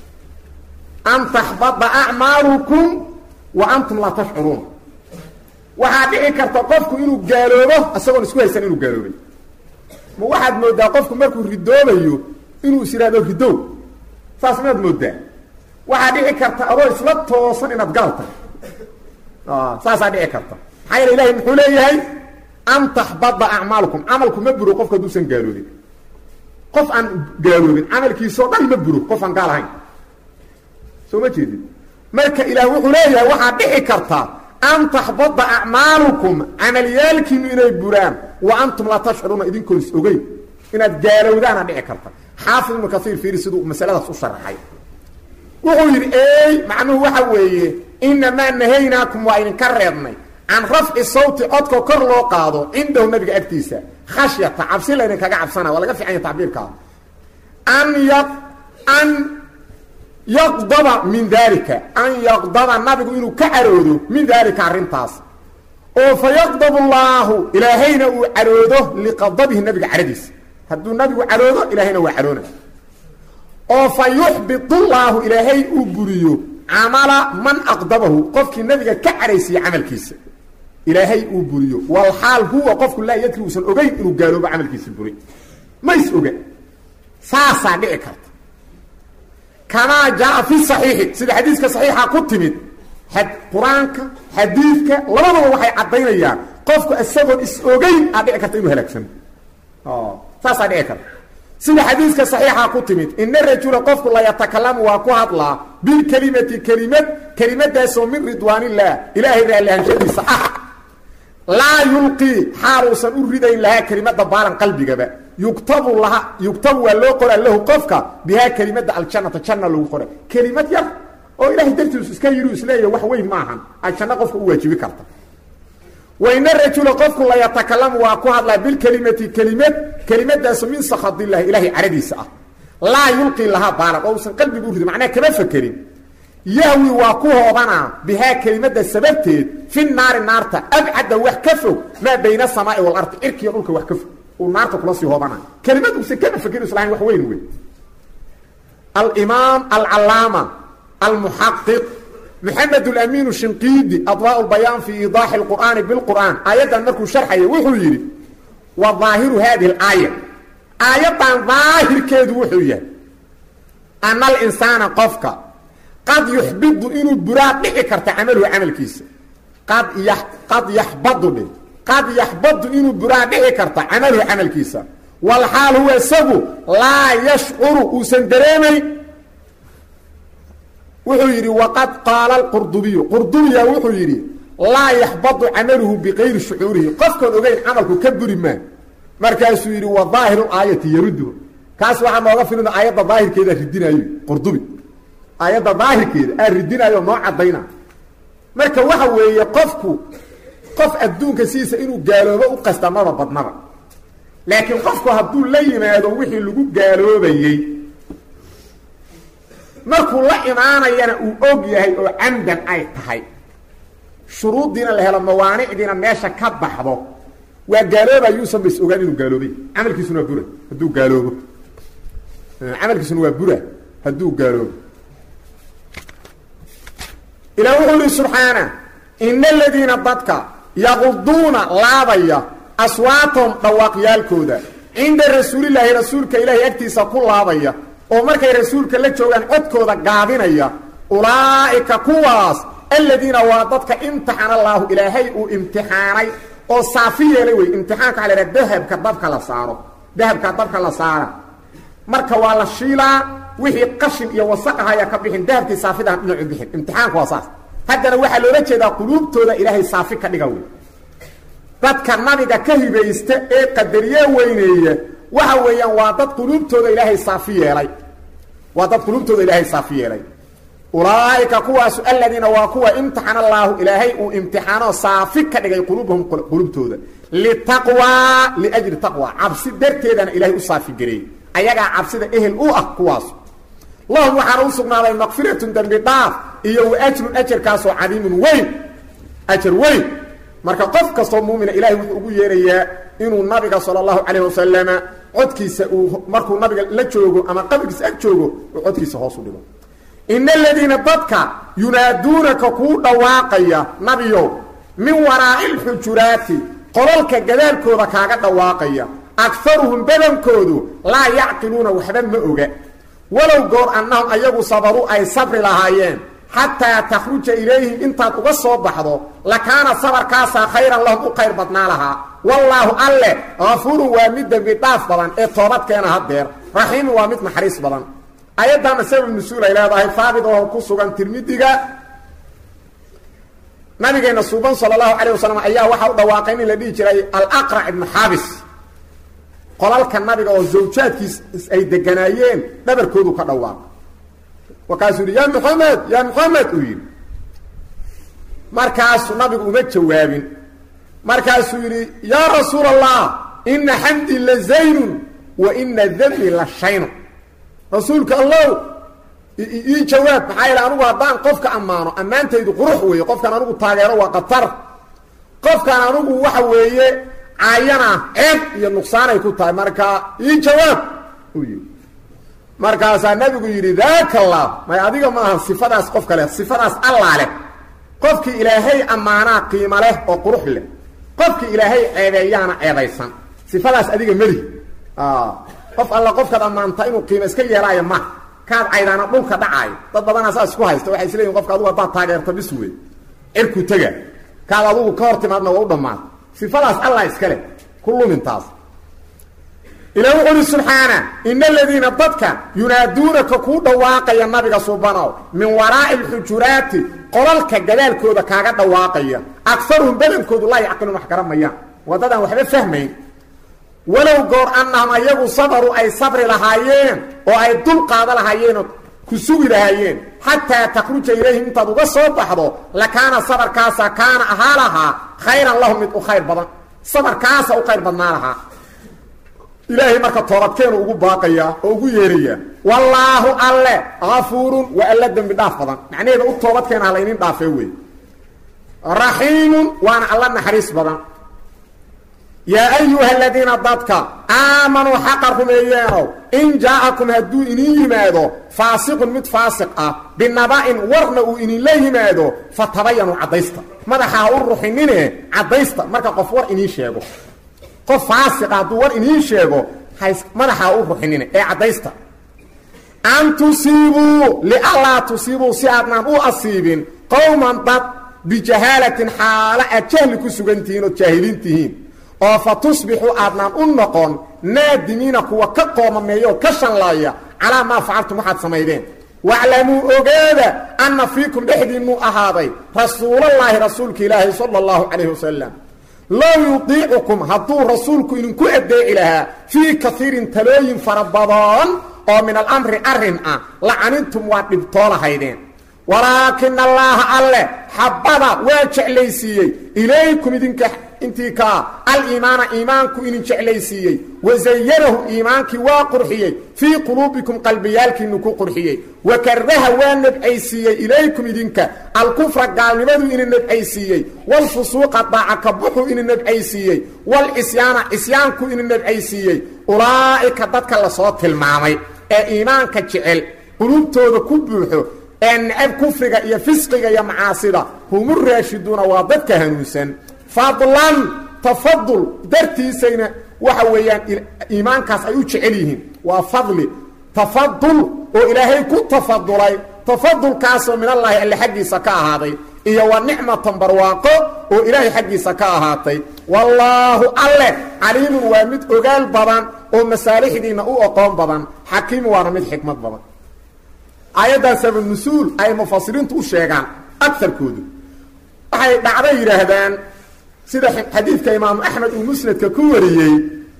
an taxbada acmaalukum wa antum laa tashcuruuna waxaa dhici karta qofku inuu gaaloobo isagoon isku haysan inuu gaaloobay ma waxaad moodaa qofku markuu ridoobayo inuu is yidhahdo ridow saas maad moodaa waxaa dhici karta adoo isla toosan inaad gaal tahay saasaa dhici karta maxaa yeele ilahay muxuu leeyahay an taxbada acmaalukum camalku ma buro qofku hadduusan gaaloobin qof aan gaaloobin camalkiisao dhan ma buro qof aan gaal ahayn soo ma jeedin marka ilaah wuxuu leeyahay waxaa dhici karta an taxbada acmaalukum camalyaalkiinu inay buraan wa antum laa tashcuruuna idinkoon is ogeyn inaad gaalowdaana dhici karta xaafid ibnu kaiir fiiri siduu masaladaas u sharaxay wuxuu yidhi ey macnuhu waxa weeye inamaa nahaynaakum waa idinka reebnay can rafci sawti codka kor loo qaado cindahu nabiga agtiisa khashyata cabsi laydinkaga cabsana waa laga fican ya tacbiirkaa an y an yaqdaba min dalika an yaqdaba nabigu inuu ka caroodo min daalika arrintaas oo fa yaqdab allaahu ilaahayna uu caroodo liqadabihi nabiga caradiisa hadduu nabigu caroodo ilaahayna waa caroona oo fa yuxbit llaahu ilaahay uu buriyo camala man aqdabahu qofkii nabiga ka caraysiiye camalkiisa ilaahay uu buriyo walxaal huwa qofku laa yadri uusan ogeyn inuu gaaloobo camalkiisa buri ma is oga saasaa dhici karta kamaa jaa fi صaxiixi sida xadiiska صaxiixa ku timid qur-aanka xadiidka labadaba waxay caddaynayaan qofku isagoon is-ogeyn aa dhici karta inuu halaagsano saasaa dhici karta sida xadiiska saxiixa ku timid ina rajula qofku la yatakalamu waa ku hadlaa bilkelimati kelimad kelimadaasoo min ridwaanillaah ilaahay raallihanshadiisa ah laa yulqii xaaluusan u ridayn lahaa kelimada baalan qalbigaba yuktabu laha yugtabu waa loo qoraa lahu qofka bihaa kelimada aljannata janna lagu qora kelimad yar oo ilahay dartiisu iska yidhi isleeya wax weyn maahan ay janno qofka u waajibi karta waina rajula qofku la yatakalamu waa ku hadlaa bilkelimati kelimad kelimadaasu min sakadillahi ilaahay caradiisa ah laa yulqii lahaa baalan oo usan qalbigu u ridin macnaha kama fakerin yahwi waa ku hoobanaa bihaa kelimada sababteed fi naari naarta abcada wax ka fog maa bayna asamaai walardi cirkiiyo dhulka wax ka fog uu naarta kula sii hoobanaa kelimad uusan kama fakerin islahayn wax weyn wey alimaam alcalaama almuxaqiq maxamed اlamiin shinqiidi adwaa bayaan fi iidaaxi اlqur'aani biاlqur'aan aayaddan markuu sharxaya wuxuu yidhi wa daahiru hadihi اlaaya aayaddan daahirkeedu wuxuu yahay ana alinsaana qofka qad yuxbidu inuu buraa dhici karta camaluhu camalkiisa qad y qad yaxbadu dhe qad yaxbadu inuu buraa dhici karta camaluhu camalkiisa walxaal huwa isagu laa yashcuru uusan dareemayn wuxuu yidhi waqad qaala qurdubiyu qurdubiya wuxuu yidhi laa yaxbadu camaluhu bikayri shucuurihi qofkoon ogeyn camalku ka buri maa markaasuu yidhi wa daahiru aayati yarudu kaas waxaa nooga filina aayadda daahirkeeda ridinaayo qurdubi aayadda daahirkeeda aa ridinaayo noo caddayna marka waxa weeye qofku qof adduunka sidiisa inuu gaaloobo u qasta maba badnaba laakiin qofku hadduu la yimaado wixii lagu gaaloobayey markuu la imaanayana uu og yahay oo camdan ay tahay shuruuddiina la helo mawaanicdiina meesha ka baxdo waa gaalooba yuusan bas ogaan inuu gaaloobay camalkiisuna waa bura hadduu gaaloobo camalkiisuna waa bura hadduu gaaloobo ilaa wuxuu yihi subxaana ina aladiina dadka yaquduuna laabaya aswaatahum dhawaaqyaalkooda cinda rasuulilaahi rasuulka ilaahay agtiisa ku laabaya oo markay rasuulka la joogaan codkooda gaabinaya ulaa'ika kuwaas aladiina waa dadka imtixana allaahu ilaahay uu imtixaanay oo saafi yeelay wey imtixaanka waxa la haha dahabka dabka la saaro dahabka dabka la saara marka waa la shiilaa wixii qashin iyo wasaq ah ayaa ka bixin dahabkii saafidaha dhinacu bixin imtixaanku waa saas haddana waxaa loola jeedaa quluubtooda ilaahay saafi ka dhiga wey dadka nabiga ka hibaysta ee qadariye weyneeya waxa weeyaan waa dad quluubtooda ilaahay saafi yeelay waa dad quluubtooda ilaahay saafi yeelay ulaa'ika kuwaasu aladiina waa kuwa imtixana allaahu ilaahay uu imtixaano saafi ka dhigay quluubahum quluubtooda litaqwaa liajli taqwa cabsi darteedana ilaahay u saafi gareeyey ayagaa cabsida ehel u ah kuwaas lahum waxaana u sugnaaday makfiratun dembi dhaaf iyo wa ajrun ajarkaasoo cadiimun weyn ajar weyn marka qof kastoo muumina ilahay wuxuu ugu yeerayaa inuu nabiga sala allahu calayh wasalama codkiisa uu markuu nabiga la joogo ama qabrigiisa ag joogo uu codkiisa hoos u dhigo ina aladiina dadka yunaaduunaka kuu dhawaaqaya nabiyow min waraa'i lxujuraati qolalka gadaalkooda kaaga dhawaaqaya akaruhum badankoodu laa yacqiluuna waxba ma oga walow goor annahum ayagu sabaruu ay sabri lahaayeen xataa takhruja ilayhim intaad uga soo baxdo lakaana sabarkaasaa khayran lahum u khayr badnaa lahaa wallaahu alle hafuurun waa mid dembi dhaaf badan ee toobadkeena haddeer raxiimun waa mid naxariis badan ayaddaana sabab nusuul ay leedahay haabit oo ku sugan tirmidiga nabigeena suuban sala allahu calayh wasalam ayaa waxaa u dhawaaqay nin la dhihi jiray alaqrac ibnu xaabis qolalka nabiga oo zawjaadkiis ay deganaayeen dhabarkoodu ka dhawaaqa markaasuu yidhi ya maxamed ya maxamed uu yidhi markaasuu nabigu uma jawaabin markaasuu yidhi yaa rasuula allah ina xamdii la zaynun wa ina dambi la shaynun rasuulka allow ii jawaab maxaa yaele anugu haddaan qofka ammaano ammaantaydu qurux weeye qofkaan anugu taageero waa qatar qofkaan anugu waxa weeye caayana ceeb iyo nuqsaanay ku tahay marka ii jawaab uu yidhi markaasaa nabigu yidhi daaka allah may adiga maaha sifadaas qof kale sifadaas allaa leh qofkii ilaahay ammaanaa qiimo leh oo qurux leh qofkii ilaahay ceebeeyaana ceebaysan sifadaas adiga meli qof alla qofkaad ammaantaa inuu qiimo iska yeelaayo ma kaad caydaana dhulka dhacaayo dad badanaa saas isku haysta waxay isleeyihin qofka adugu haddaad taageerto bis wey cirku tega kaad adugu ka hor timaadna waa u dhammaan sifadaas allah iskale ku lumintaas ilaah wuxu uhi subxaana ina aladiina dadka yunaaduunaka kuu dhawaaqaya nabiga subanow min waraa'i alxujuraati qolalka gadaalkooda kaaga dhawaaqaya akaruhum badankoodu laa yacqiluun wax garamayaan waddadaan waxba fahmayn walow goor annahum ayagu sabaru ay sabri lahaayeen oo ay dul qaada lahaayeenoo ku sugi lahaayeen xataa takhruja ilayhim intaad uga soo baxdo lakaana sabarkaasa kaana ahaa lahaa khayran lahum mid u khayr badan sabarkaasa u khayr badnaa lahaa ilaahay marka toobadkeenu ugu baaqayaa oo ugu yeerayaa wallaahu alle kafuurun waa alla dembi dhaaf badan macnaheeda u toobadkeena ha laynin dhaafee wey raxiimun waana alla naxariis badan yaa ayuha aladiina dadka aamanuu xaqa rumeeyeenow in jaa-akum hadduu inin yimaado faasiqun mid faasiq ah binaba-in warna uu ininla yimaado fatabayanuu caddaysta madaxa ha u ruxinine caddaysta marka qof war iniin sheego qof faasiqa hadduu war iniin sheego has madaxa ha u ruxinine ee caddaysta an tusiibuu lianlaa tusiibuu si aadnaan u asiibin qowman dad bijahaalatin xaalo aad jahli ku sugan tihiin ood jaahiliin tihiin oo fa tusbixuu aadnaan u noqon naadimiina kuwa ka qoomameeyaoo ka shanlaaya calaa maa facaltum waxaad samaydeen waclamuu ogaada anna fiikum dhexdiinnuu ahaaday rasuulallaahi rasuulka ilaahi sala allahu calayhi wasalam low yudiicukum hadduu rasuulku idinku addeeci lahaa fii kaiirin talooyin fara badan oo min alamri arrin ah lacanintum waa dhibtoo lahaydeen walaakina allaaha alle xabbada waa jeclaysiiyey ilaykum idinka intii kaa aliimaana iimaanku idin jeclaysiiyey wasayanahu iimaankii waa qurxiyey fii quluubikum qalbiyaalkiinu ku qurxiyey wa karaha waa nebcaysiiyey ilaykum idinka alkufra gaalnimadu idin nebcaysiiyey waalfusuuqa daaca kabuxu idin nebcaysiiyey waalcisyaana cisyaanku idin nebcaysiiyey ulaa'ika dadka lasoo tilmaamay ee iimaanka jecel quluubtooda ku buuxo ee necab kufriga iyo fisqiga iyo macaasida humu raashiduuna waa dadka hanuunsan fadlan tafadul dartiisayna waxa weeyaan iimaankaas ay u jecel yihiin waa fadli tafadul oo ilaahay ku tafadulay tafadulkaasoo minallaahi alle xaggiisa ka ahaaday iyo wa nicmatan barwaaqo oo ilaahay xaggiisa ka ahaatay wallaahu alle caliimun waa mid ogaal badan oo masaalixdiinna u oqoon badan xakiimu waana mid xikmad badan aayaddan sababnusuul ay mufasiriintu u sheegaan agarkoodu waxay dhacday yidhaahdaan sida xadiidka imaamu axmed uu musnadka ku wariyey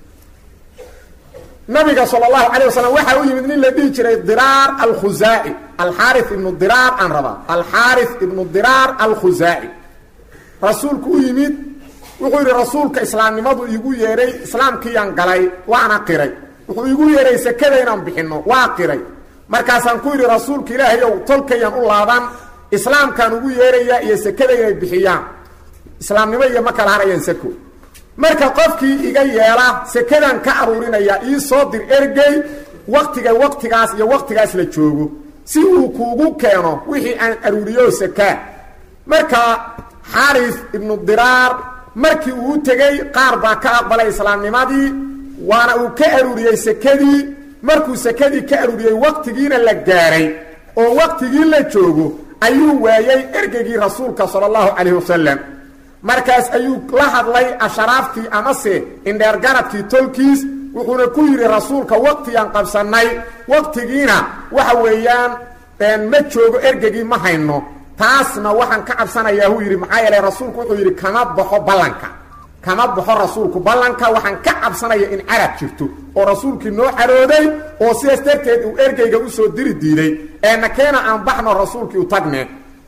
nabiga sal اlahu alيه wasalam waxaa u yimid nin la dhihi jiray diraar alkhuzaaci alxaari ibnu diraar aan rabaa alxaari ibnu diraar alkhuzaaci rasuulku u yimid wuxuu yidhi rasuulka islaamnimadu iigu yeedhay islaamkiiyaan galay waana qiray wuxuu iigu yeedhay sekada inaan bixinno waa qiray markaasaan ku yidhi rasuulka ilaahay ow tolkayaan u laaban islaamkaan ugu yeedhayaa iyo sekada inay bixiyaan islaamnimo iyo ma kala harayaan seko marka qofkii iga yeela sekadan ka aruurinaya ii soo dir ergey waktiga waktigaas iyo waktigaas la joogo si uu kuugu keeno wixii aan aruuriyo sekaa marka xaaris ibnu diraar markii uu tegey qaar baa ka aqbalay islaamnimadii waana uu ka aruuriyey sekadii markuu sekadii ka aruuriyey waktigiina la gaaray oo waktigii la joogo ayuu waayey ergeygii rasuulka sala allahu calayhi wasalam markaas ayuu la hadlay asharaaftii amase indheergaradkii tolkiis wuxuuna ku yidhi rasuulka waktigaan qabsannay waktigiina waxa weeyaan ma joogo ergegii ma hayno taasna waxaan ka cabsanayaa huu yidhi maxaa yeelay rasuulku wuxuu yidhi kama baxo ballanka kama baxo rasuulku ballanka waxaan ka cabsanaya in carab jirto oo rasuulkii noo carooday oo sidaas darteed uu ergeyga usoo diri diiday eena keena aan baxno rasuulkii u tagne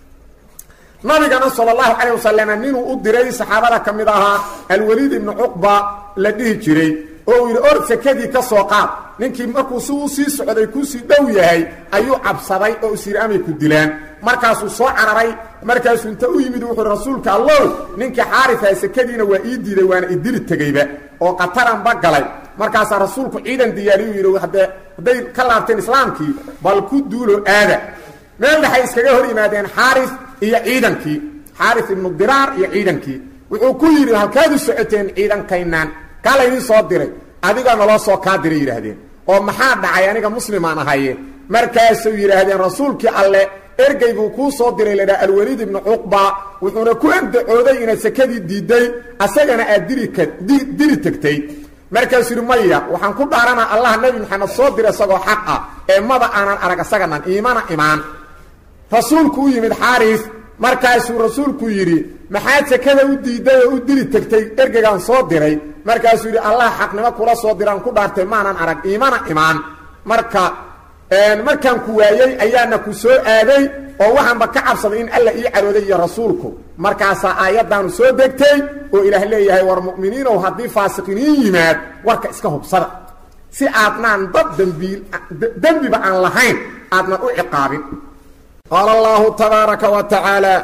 nabigana sal اlahu calayه wasalam ninuu u diray saxaabada ka mid ahaa alwaliid ibnu cuqba la dhihi jiray oo uu yidhi or sekadii ka soo qaad ninkii markuu si u sii socday kusii dhow yahay ayuu cabsaday oo isyidhi amay ku dilaan markaasuu soo cararay markaasuu inta u yimid wuxuu rasuulka allow ninkii xaarisaa sekadiina waa ii diiday waana idili tegeyba oo qataranba galay markaasaa rasuulku ciidan diyaariyu yidhi haddee hadday ka laabteen islaamkii bal ku duulo aada meel dhexay iskaga hor yimaadeen xaaris iyo ciidankii xaaris ibnu diraar iyo ciidankii wuxuu ku yidhi halkaad u socoteen ciidankaynaan kaa laydin soo diray adigaa naloo soo kaa diray yidhaahdeen oo maxaa dhacay aniga muslimaan ahaye markaasuu yidhaahdeen rasuulkii alle ergey buu kuu soo diray laydhaha alweliid ibnu cuqba wuxuuna ku egdacooday inaad sekadii diidday asagana aad diri tegtay markaasuu yidhi maya waxaan ku dhaaranaa allah nebi maxamed soo diray isagoo xaq ah ee maba aanan arag asaganan iimana imaan rasuulku u yimid xaaris markaasuu rasuulku yidhi maxaad sekada u diidday oo u diri tegtay ergeygaan soo diray markaasuu yidhi allah xaqnimo kula soo diraan ku dhaartay maanan arag iimana imaan marka markaan ku waayey ayaana ku soo aaday oo waxaanba ka cabsaday in alla ii carooday iyo rasuulku markaasaa aayaddaanu soo degtay oo ilaah leeyahay war mu'miniinow haddii faasiqiniin yimaad warka iska hubsada si aadnaan dad dembiil dembiba aan lahayn aadnan u ciqaabin qaala allahu tabaaraka wa tacaala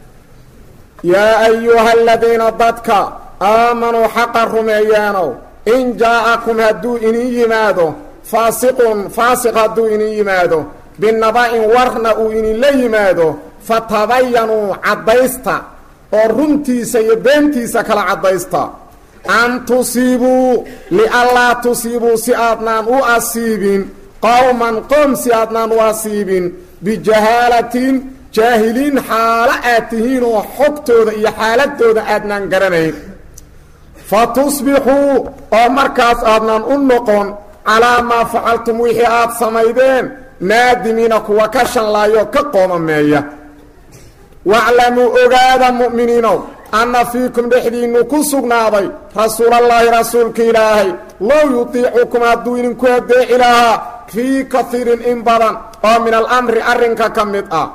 yaa ayuha aladiina dadka aamanuu xaqa rumeeyaanow in jaa'akum hadduu inin yimaado faasiqun faasiq hadduu inin yimaado binaba-in warna uu ininla yimaado fatabayanuu caddaysta oo runtiisa iyo beentiisa kala caddaysta an tusiibuu lianlaa tusiibuu si aadnaan u asiibin qowman qoom si aadnaan u asiibin bijahaalatin jaahiliin xaalo aad tihiin oo xogtooda iyo xaaladooda aadnaan garanayn fa tusbixuu oo markaas aadnaan u noqon calaa maa facaltum wixii aad samaydeen naadimiina kuwa ka shanlaayo ka qoomameeya waclamuu ogaada mu'miniinow anna fiikum dhexdiinnu ku sugnaaday rasuulallaahi rasuulka ilaahay low yutiicukum hadduu idinku adeeci lahaa fii kaiirin in badan oo min alamri arrinka ka mid ah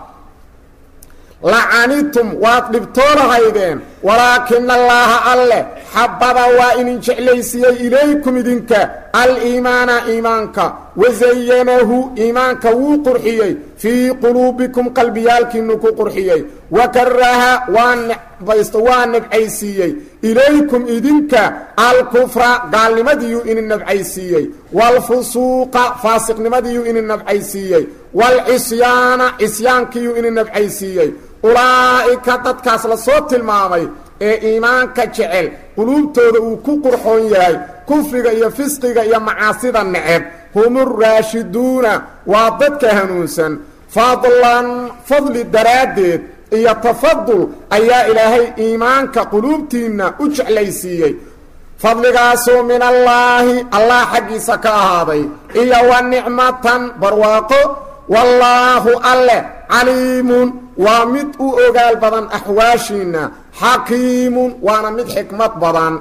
lacanidtum waad dhibtoonahaydeen walaakina allaaha alleh xabada waa idin jeclaysiiyey ilaykum idinka aliimaana iimaanka wasayanahu iimaanka wuu qurxiyey fii quluubikum qalbiyaalkiinu ku qurxiyey wa karaha waa necbaysto waa nabcaysiiyey ilaykum idinka alkufra gaalnimadiiyuu idin nabcaysiiyey waalfusuuqa faasiqnimadiiyuu idin nabcaysiiyey waalcisyaana cisyaankiiyuu idin nabcaysiiyey ulaa'ika dadkaas la soo tilmaamay ee iimaanka jecel quluubtooda uu ku qurxoon yahay kufriga iyo fisqiga iyo macaasida neceb humuraashiduuna waa dadka hanuunsan fadlan fadli daraaddeed iyo tafadul ayaa ilaahay iimaanka quluubtiinna u jeclaysiiyey fadligaasoo min allaahi allah xaggiisa ka ahaaday iyo wa nicmatan barwaaqo wallaahu alleh caliimun waa mid u ogaal badan axwaashiinna xakiimun waana mid xikmad badan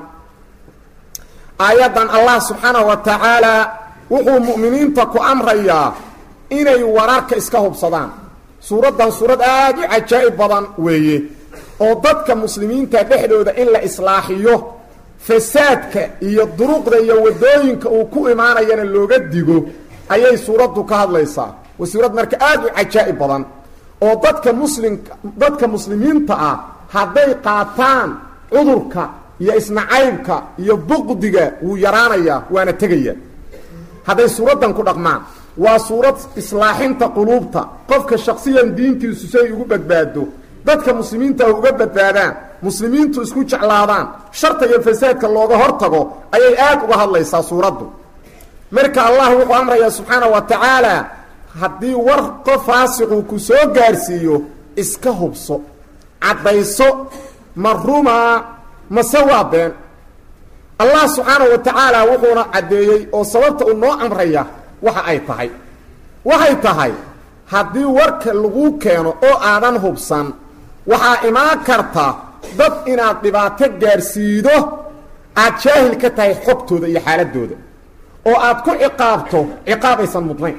aayaddan allah subxaanahu wa tacaalaa wuxuu mu'miniinta ku amrayaa inay wararka iska hubsadaan suuraddan suurad aada u cajaa'ib badan weeye oo dadka muslimiinta dhexdooda in la islaaxiyo fasaadka iyo duruqda iyo waddooyinka uu ku imaanayana looga digo ayay suuraddu ka hadlaysaa waa suurad marka aada u cajaa'ib badan oo dadka muslimka dadka muslimiinta ah hadday qaataan cudurka iyo isnacaybka iyo buqdiga wuu yaraanayaa waana tegaya hadday suuraddan ku dhaqmaan waa suurad islaaxinta quluubta qofka shaksiyan diintiisu say ugu badbaado dadka muslimiinta ah uga badbaadaan muslimiintu isku jeclaadaan sharta iyo fasaadka looga hortago ayay aad uga hadlaysaa suuraddu marka allah wuxuu amrayaa subxaana wa tacaala haddii war qof faasiquu ku soo gaarsiiyo iska hubso caddayso ma rumaa mase waa been allah subxaanahu wa tacaala wuxuuna caddeeyey oo sababta uu noo amraya waxa ay tahay waxay tahay haddii warka lagu keeno oo aadan hubsan waxaa imaan karta dad inaad dhibaato gaarsiido aad jaahil ka tahay xogtooda iyo xaaladooda oo aad ku ciqaabto ciqaab aysan mudnayn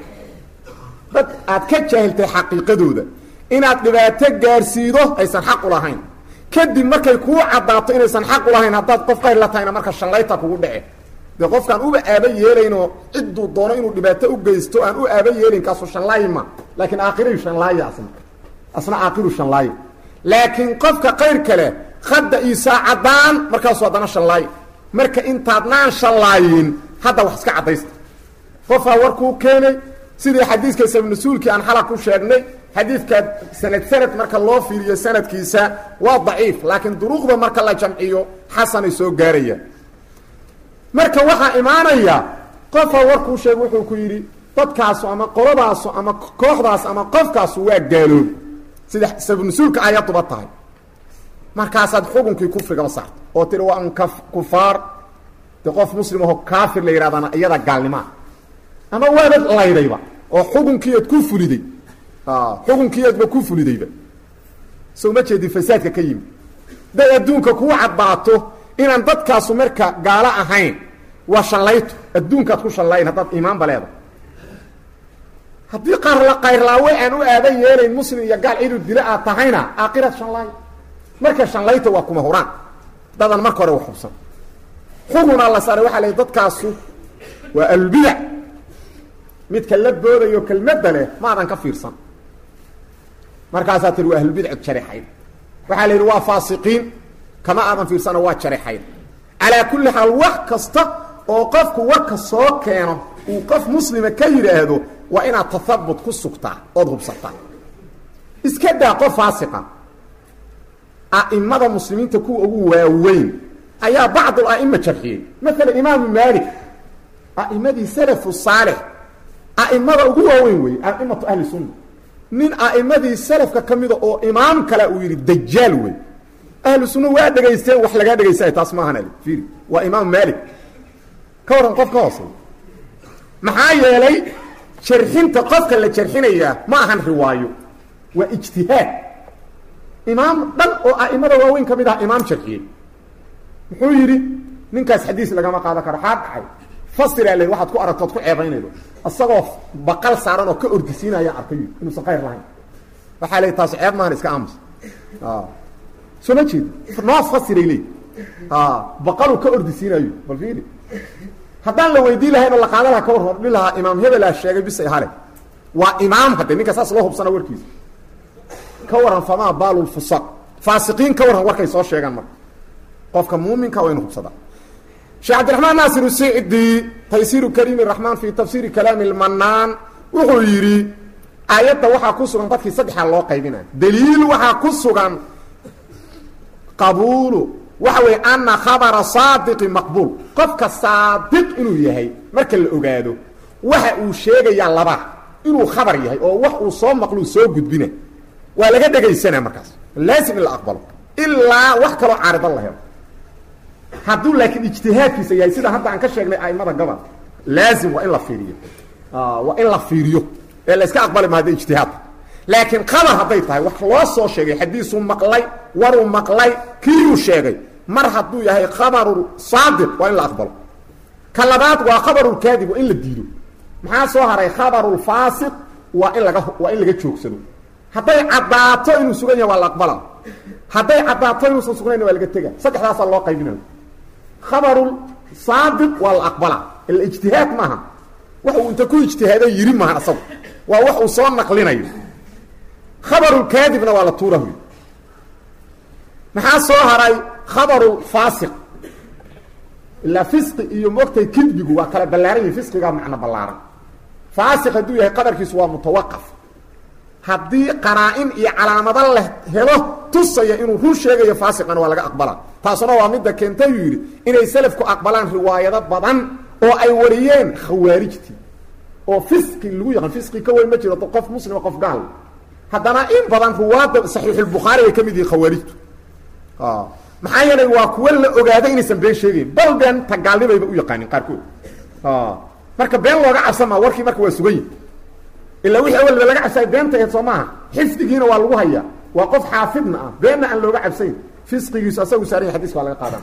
dad aad ka jaahiltay xaqiiqadooda inaad dhibaato gaarsiido aysan xaq u lahayn kadib markay kuu caddaato inaysan xaq u lahayn haddaad qof qayr la tahayna marka shallayta kugu dhece dee qofkaan uba aaba yeelaynoo cidduu doono inuu dhibaato u geysto aan u aaba yeelin kaasu shanlaayma laakiin aakhiray shanlaaya asna asna aakhiru shanlaaya laakiin qofka qayr kale hadda iisaa caddaan markaasu haddana shanlaayo marka intaadnaan shanlaayin hadda wax iska caddaysta qofaa warkuu keenay sidii xadiiska sabnasuulkii aan xalaq ku sheegnay xadiidka sanad sanad marka loo fiiriyo sanadkiisa waa daciif laakiin duruuqda marka la jamciyo xasanay soo gaarayaan marka waxaa imaanaya qofaa warkuu sheeg wuxuu ku yidhi dadkaasu ama qoladaasu ama kooxdaas ama qofkaasu waa gaaloob sida sabnusuulka ayaduba tahay markaasaad xukunkii kufrigaba saarta oo tiri waa un kufaar de qof muslim aho kaafir la yidhahdana iyada gaalnimaa ama waaba laydayba oo xukunkiiad ku fuliday xukunkiiadba ku fulidayba so ma jeedin fasaadka ka yimi dad adduunka kuu caddaato inaan dadkaasu marka gaalo ahayn waa shallayto adduunkaad ku shallayn haddaad iimaanba leedahay haddii qarla qayrlaawe aan u aadan yeelayn muslim iyo gaal cidu dila aad tahayna aakiraad shanlaay marka shanlayta waa kuma huraan dadan marka hore wax hubsan xukunaa la saaray waxaa la dadkaasu waa albidac midka la boodayo kelmadda leh maadan ka fiirsan markaasaa tihi waa ahlulbidac jarexayn waxaa la yidhi waa faasiqiin kama aadan fiirsano waa jarexayn calaa kulli xaal wax kasta oo qofku warka soo keeno uu qof muslima ka yidhaahdo waa inaad tahabut ku sugtaa ood hubsataa iska daa qof faasiqa a'imada muslimiinta kuwa ugu waaweyn ayaa bacdu a'ima jarxiyey maala imaamu maalik a'imadii salafu saalix a'imada ugu waaweyn weeye a'imatu ahli sunna nin a'imadii salafka ka mida oo imaam kale uu yidhi dajaal wey ahlu sunna waa dhegaysteen wax lagaa dhegaysanay taas maahan ali fiiri waa imaamu maalik ka warran qof ka hoosey maxaa yeelay jarxinta qofka la jarxinayaa ma ahan riwaayo waa ijtihaad imaam dhan oo a'imada waaweyn ka mid ah imaam jarxiyey muxuu yidhi ninkaas xadiis lagama qaadan karo xaa dhacay fasiraa le waxaad ku aragto od ku ceebaynaydo isagoo baqal saaran oo ka ordisiinayaan arkay inuusan qayr lahayn waxaa le taas ceeb maahan iska aamus soo ma jeedi noo fasiray le baqaluu ka ordisiinayo bal fiiri haddaan la weydiin lahayn oo la qaadan laha ka war hordhi lahaa imaam hebelaa sheegay bisay hale waa imaam hadde ninka saas loo hubsana warkiisa ka waran famaa baalu lfusaq faasiqiin ka warran warkay soo sheegaan marka qofka muuminka waa inu hubsadaa sheekh cabdiraxmaan naasir usicdi taysiiru kariimi raxmaan fi tafsiiri kalaami lmanaan wuxuu yidhi aayadda waxaa ku sugan dadkii saddexaa loo qaybinaya daliil waxaa ku sugan qabuulu waxa weeye ana khabara saadiqi maqbuul qofka saadiq inuu yahay marka la ogaado waxa uu sheegayaa laba inuu khabar yahay oo wax uu soo maqluu soo gudbina waa laga dhegaysanaa markaas laasim in la aqbalo ilaa wax kaloo caaridan la helo hadduu laakiin ijtihaadkiisa yahay sida hadda aan ka sheegnay aimada gobol laazim waa in la fiiriyo waa in la fiiriyo ee la iska aqbali mahada ijtihaadka laakiin qabar hadday tahay wax loo soo sheegay xadiisuu maqlay waruu maqlay kiiyuu sheegay mar hadduu yahay khabaru saadiq waa in la aqbalo ka labaad waa khabarulkaadib waa in la diido maxaa soo haray khabarulfaasiq waa in laga waa in laga joogsado hadday caddaato inuu sugan yahay waa la aqbala hadday caddaato inuusan sugnayn waa laga tega saddexdaasaa loo qaybinayo khabarul saadiq waa la aqbala ila ijtihaad maaha wax uu inta ku ijtihaaday yiri maaha asagu waa wax uu soo naqlinayo khabarulkaadibna waa la tuurahuy maxaa soo haray khabarul faasiq ilaa fisqi iyo moogtay kidbigu waa kala ballaaran yihin fisqigaa macno ballaaran faasiq hadduu yahay qadarkiisu waa mutawaqaf haddii qaraa-in iyo calaamado la helo tusaya inuu run sheegayo faasiqana waa laga aqbalaa taasuna waa midda keentay uu yidhi inay selafku aqbalaan riwaayado badan oo ay wariyeen khawaarijtii oo fisqi lagu yaqaan fisqi ka weyn ma jiro qof muslima qof gaal haddana in badan ruwaadda saxiixulbukhaari ay ka mid yihiin khawaarijtu maxaa yeelay waa kuwa la ogaaday inaysan been sheegayn bal been tagaalnibayba u yaqaanin qaarkood marka been looga cabsamaa warkii marka waa sugan yihi ilaa wixii awalba laga cabsay beenta aheed soo maaha xifdigiina waa lagu hayaa waa qof xaafidna ah beenna aan looga cabsayn fisqigiisu asagu saaranya xadiska waa laga qaadana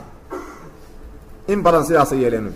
in badan sidaasay yeeleen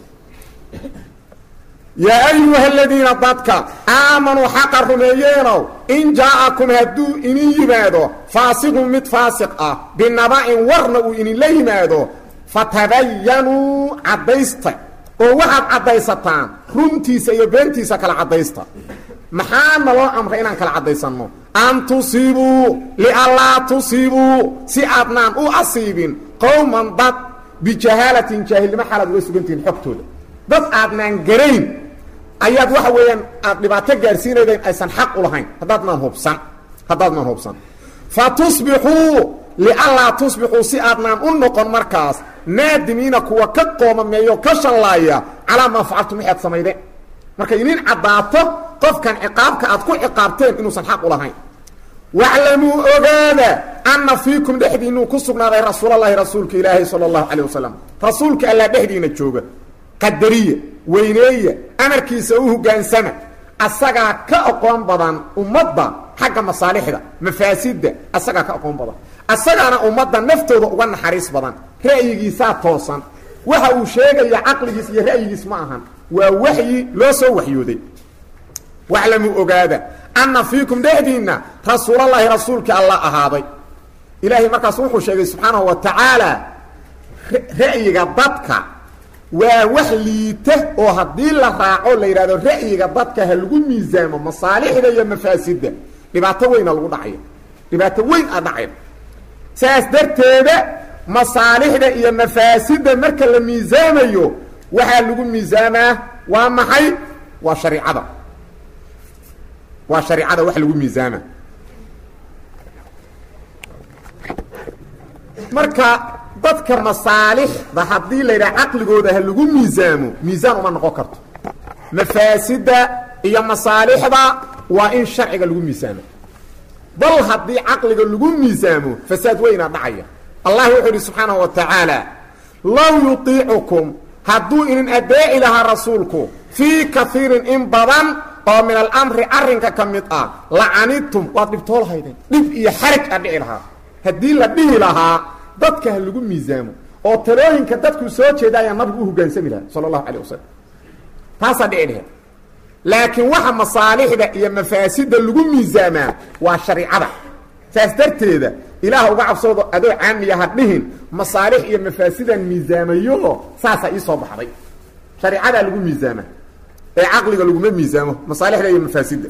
yaa ayuha aladiina dadka aamanuu xaqa rumeeyeenow in jaa-akum hadduu inin yimaado faasiqun mid faasiq ah binaba-in warna uu ininla yimaado fatabayanuu caddaysta oo waxaad caddaysataan runtiisa iyo beentiisa kala caddaysta maxaa naloo amray inaan kala caddaysanno an tusiibuu lianlaa tusiibuu si aadnaan u asiibin qowman dad bijahaalatin jaahilnimo xaalaad uga sugantihiin xogtooda dad aadnaan garayn ayaad waxa weeyaan aad dhibaato gaarsiinaydeen aysan xaq u lahayn haddaadnaan hubsan haddaadnaan hubsan fa tusbixuu lianlaa tusbixuu si aadnaan u noqon markaas naadimiina kuwa ka qoomameeyo ka shallaaya calaa maa facaltum waxaad samaydeen markay inin caddaato qofkan ciqaabka aad ku ciqaabteen inuusan xaq u lahayn waclamuu ogaada anna fiikum dhexdiinuu ku sugnaaday rasuulalahi rasuulka ilaahi sala allahu calayh wasalam rasuulka allaa dhexdiina jooga qadariya weyneeya amarkiisa u hogaansama asagaa ka aqoon badan ummadda xagga masaalixda mafaasidda asagaa ka aqoon badan asagaana ummadda naftooda uga naxariis badan ra'yigiisaa toosan waxa uu sheegaya caqligiis iyo ra'yigiis ma ahan waa waxyi loo soo waxyooday waclamuu ogaada anna fiikum dhexdiinna rasuulallaahi rasuulkii alla ahaaday ilaahay markaas wuxuu sheegay subxaanahu wa tacaala ra'yiga dadka waa wax liita oo haddii la raaco la yidhahdo ra'yiga dadka ha lagu miisaamo masaalixda iyo mafaasidda dhibaato weyna lagu dhacaya dhibaato weyn a dhacay saas darteeda masaalixda iyo mafaasidda marka la miisaamayo waxaa lagu miisaamaa waa maxay waa shariicada waa shariicada wax lagu miisaama marka dadka masaalixda haddii la yidhaha caqligooda ha lagu miisaamo miisaan uma noqon karto mafaasidda iyo masaalixda waa in sharciga lagu miisaamo bal haddii caqliga lagu miisaamo fasaad weynaa dhacaya allah wuxuu idhi subxaanahu wa tacaala low yutiicukum hadduu idin adeeci lahaa rasuulku fii kaiirin in badan oo min alamri arrinka ka mid ah lacanidtum waad dhibtoolhaydeen dhib iyo xaraj aa dhici lahaa haddii la dhihi lahaa dadka ha lagu miisaamo oo talooyinka dadku soo jeeda ayaa nabigu u hogaansami lahaa sala allahu calayh wasalam taasaa dhici laheed laakiin waxa masaalixda iyo mafaasidda lagu miisaamaa waa shariicada saas darteeda ilaah uga cabsoodo adoo caamiya ha dhihin masaalix iyo mafaasidaan miisaamayo saasaa ii soo baxday shariicadaa lagu miisaamaa ee caqliga laguma miisaamo masaalixda iyo mafaasidda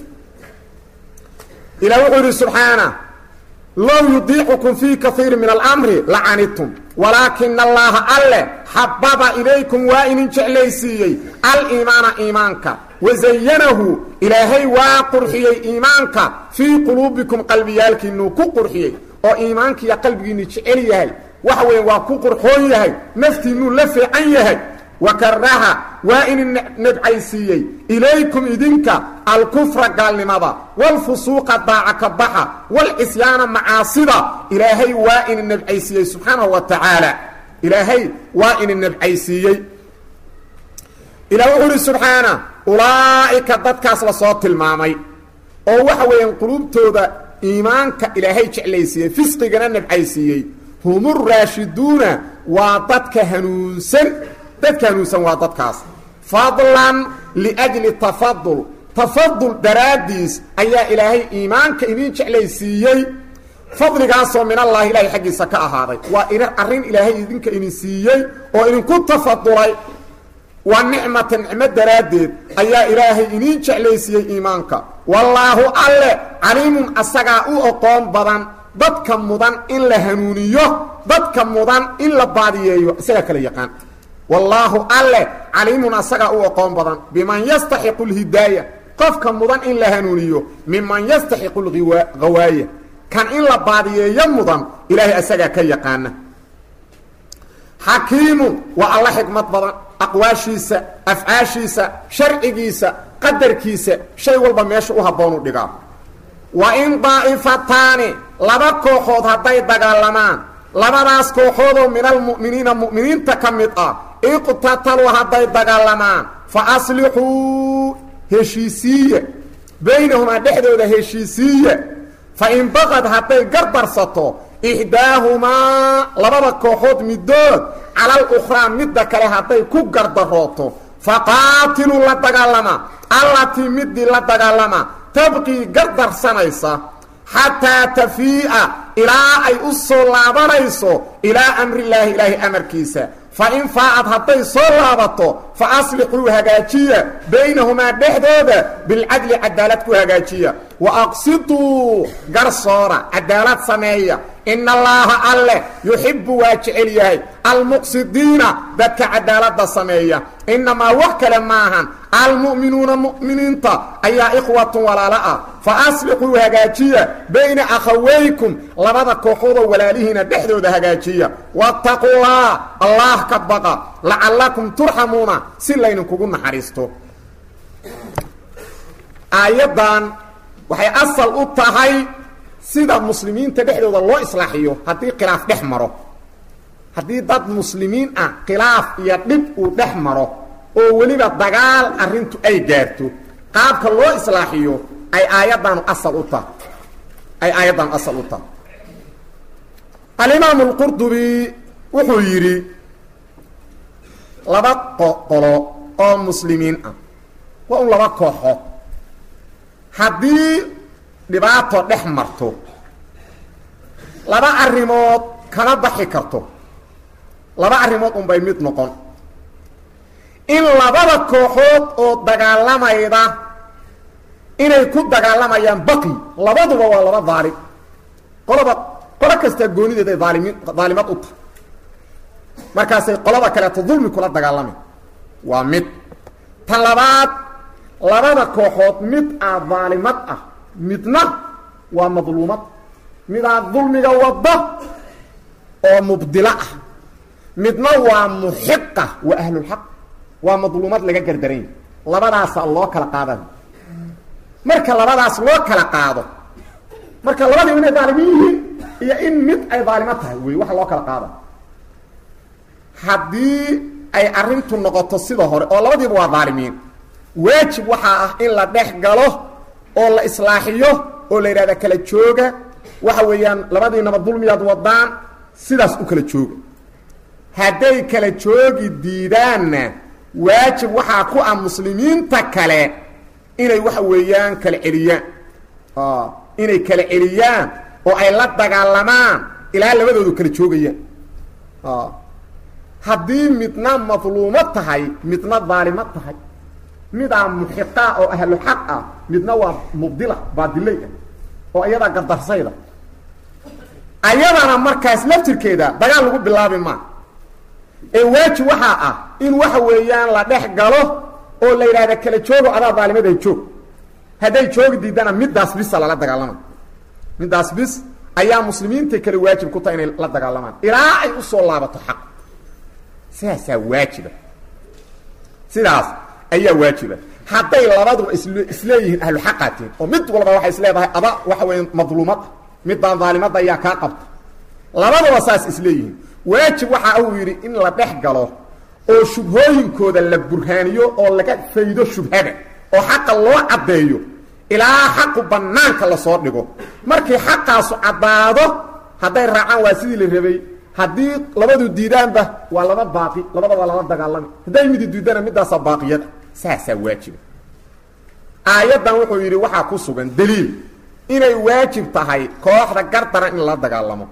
ilah wuxuu yidhi subxaana low yudiicukum fii kaiiri min alamri lacanidtum walaakina allaha alle xababa ilaykum waa inin jeclaysiiyey aliimaana iimaanka wazayanahu ilaahay waa qurxiyey iimaanka fii quluubikum qalbiyaalkiinuu ku qurxiyey oo iimaankiiya qalbigiinu jecel yahay waxa weya waa ku qurxoon yahay naftiinuu la fiican yahay wakaraha waa inin nabcaysiiyey ilaykum idinka alkufra gaalnimada walfusuuqa daaca ka baxa walcisyaana macaasida ilaahay waa inin nabcaysiiyey subxaanahu wa tacaala ilaahay waa inin nabcaysiiyey ilah wuxuu uhi subxaana ulaa'ika dadkaas lasoo tilmaamay oo waxa weeyaan qulubtooda iimaanka ilaahay jeclaysiiyey fisqigana nabcaysiiyey humuraashiduuna waa dadka hanuunsan dadka hanuunsan waa dadkaas fadlan liajli tafadul tafadul daraaddiis ayaa ilaahay iimaanka idin jeclaysiiyey fadligaasoo min allahi ilaahay xaggiisa ka ahaaday waa arrin ilaahay idinka idin siiyey oo idinku tafadulay waa nicmata nicmo daraaddeed ayaa ilaahay idiin jeclaysiiyey iimaanka wallaahu alle caliimun asagaa u oqoon badan dadka mudan in la hanuuniyo dadka mudan in la baadiyeeyo isagaa kala yaqaan wallaahu alle caliimun asagaa u oqoon badan biman yastaxiqu lhidaaya qofka mudan in la hanuuniyo miman yastaxiqu lghawaaya kan in la baadiyeeyo mudan ilaahay asagaa ka yaqaana xakiimun waa alla xikmad badan aqwaashiisa afcaashiisa sharcigiisa qadarkiisa shay walba meesha u habboonu dhigaa wa in daa'ifataani laba kooxood hadday dagaalamaan labadaas kooxoodoo min almu'miniina mu'miniinta ka mid ah iqtataluu hadday dagaalamaan fa aslixuu heshiisiiya baynahumaa dhexdooda heshiisiiya fa in baqad hadday gardarsato ixdaahumaa labada kooxood middood cala alukhraa midda kale hadday ku gardarooto faqaatiluu la dagaalama allatii midii la dagaalama tabqii gardarsanaysa xataa tafii'a ilaa ay u soo laabanayso ilaa amrillaahi ilaahi amarkiisa fa in faacad hadday soo laabato fa aslixuu hagaajiya baynahumaa dhexdooda bilcadli cadaalad ku hagaajiya wa aqsiduu garsoora cadaalad sameeya ina allaaha alleh yuxibbu waa jecel yahay almuqsidiina dadka cadaaladda sameeya innamaa wax kale maahan almu'minuuna mu'miniinta ayaa ikhwatun walaalo ah fa aslixuu hagaajiya bayna akhawaykum labada kooxoodoo walaalihiina dhexdooda hagaajiya wattaqullaa allah ka baqa lacallakum turxamuuna si laydinkugu naxariisto aayaddan waxay asal u tahay sida muslimiinta dhexdooda loo islaaxiyo haddii khilaaf dhex maro haddii dad muslimiin ah khilaaf iyo dhib uu dhex maro oo weliba dagaal arrintu ay gaarto qaabka loo islaaxiyo ay aayaddaanu asal u tahay ay aayaddaanu asal u tahay alimaamu alqurdubi wuxuu yidhi laba qolo oo muslimiin ah waa un laba kooxo haddii dhibaato dhex marto laba arrimood kama baxi karto laba arrimood unbay mid noqon in labada kooxood oo dagaalamayda inay ku dagaalamayaan baqi labaduba waa laba daalim qolaba qolo kastaa goonideed ay aalimiin daalimad u tahay markaasay qolada kaleeto dulmi kula dagaalamay waa mid tan labaad labada kooxood mid aa daalimad ah midna waa madluumad midaa dulmiga wadda oo mubdilo ah midna waa muxiqa waa ahlulxaq waa madluumad laga gardaranya labadaasaa loo kala qaada marka labadaas loo kala qaado marka labadiiba inay daalimiin yihiin iyo in mid ay daalimo tahay wey waxa loo kala qaada haddii ay arrintu noqoto sida hore oo labadiiba waa daalimiin waajib waxaa ah in la dhex galo oo la islaaxiyo oo la yidhahda kala jooga waxa weeyaan labadiinaba dulmiyaad wadaan sidaas u kala jooga hadday kala joogi diidaanna waajib waxaa ku ah muslimiinta kale inay waxa weeyaan kala celiyaan inay kala celiyaan oo ay la dagaalamaan ilaa labadoodu kala joogayaan haddii midna madluumo tahay midna daalimo tahay midaa muxiqa oo ahlu xaq ah midna waa mubdila baadiley ah oo iyadaa gardarsayda ayadana markaas laftirkeeda dagaal lagu bilaabi maa ee waajib waxaa ah in waxa weeyaan la dhex galo oo la yidhahda kala joogo adaa daalimaday joog hadday joogi diidana middaas bisa lala dagaalama middaas bis ayaa muslimiinta kale waajib ku tahay inay la dagaalamaan ilaa ay usoo laabato xaq sidaasaa waajiba sidaas ayaa waajiba hadday labaduba is isleeyihiin ahlu xaqaatiin oo mid walba waxay isleedahay ada waxa weya madluumad middaan daalimada ayaa kaa qabta labaduba saas isleeyihiin waajib waxa uu yidhi in la dhex galo oo shubhooyinkooda la burhaaniyo oo laga faydo shubhada oo xaqa loo caddeeyo ilaa xaqu bannaanka lasoo dhigo markii xaqaasu caddaado hadday raacaan waa sidii la rabay haddii labadu diidaanba waa laba baaqi labada waa lala dagaalami hadday midi diidana middaasaa baaqiyada saasaa waajiba aayaddan wuxuu yidhi waxaa ku sugan daliil inay waajib tahay kooxda gardara in la dagaalamo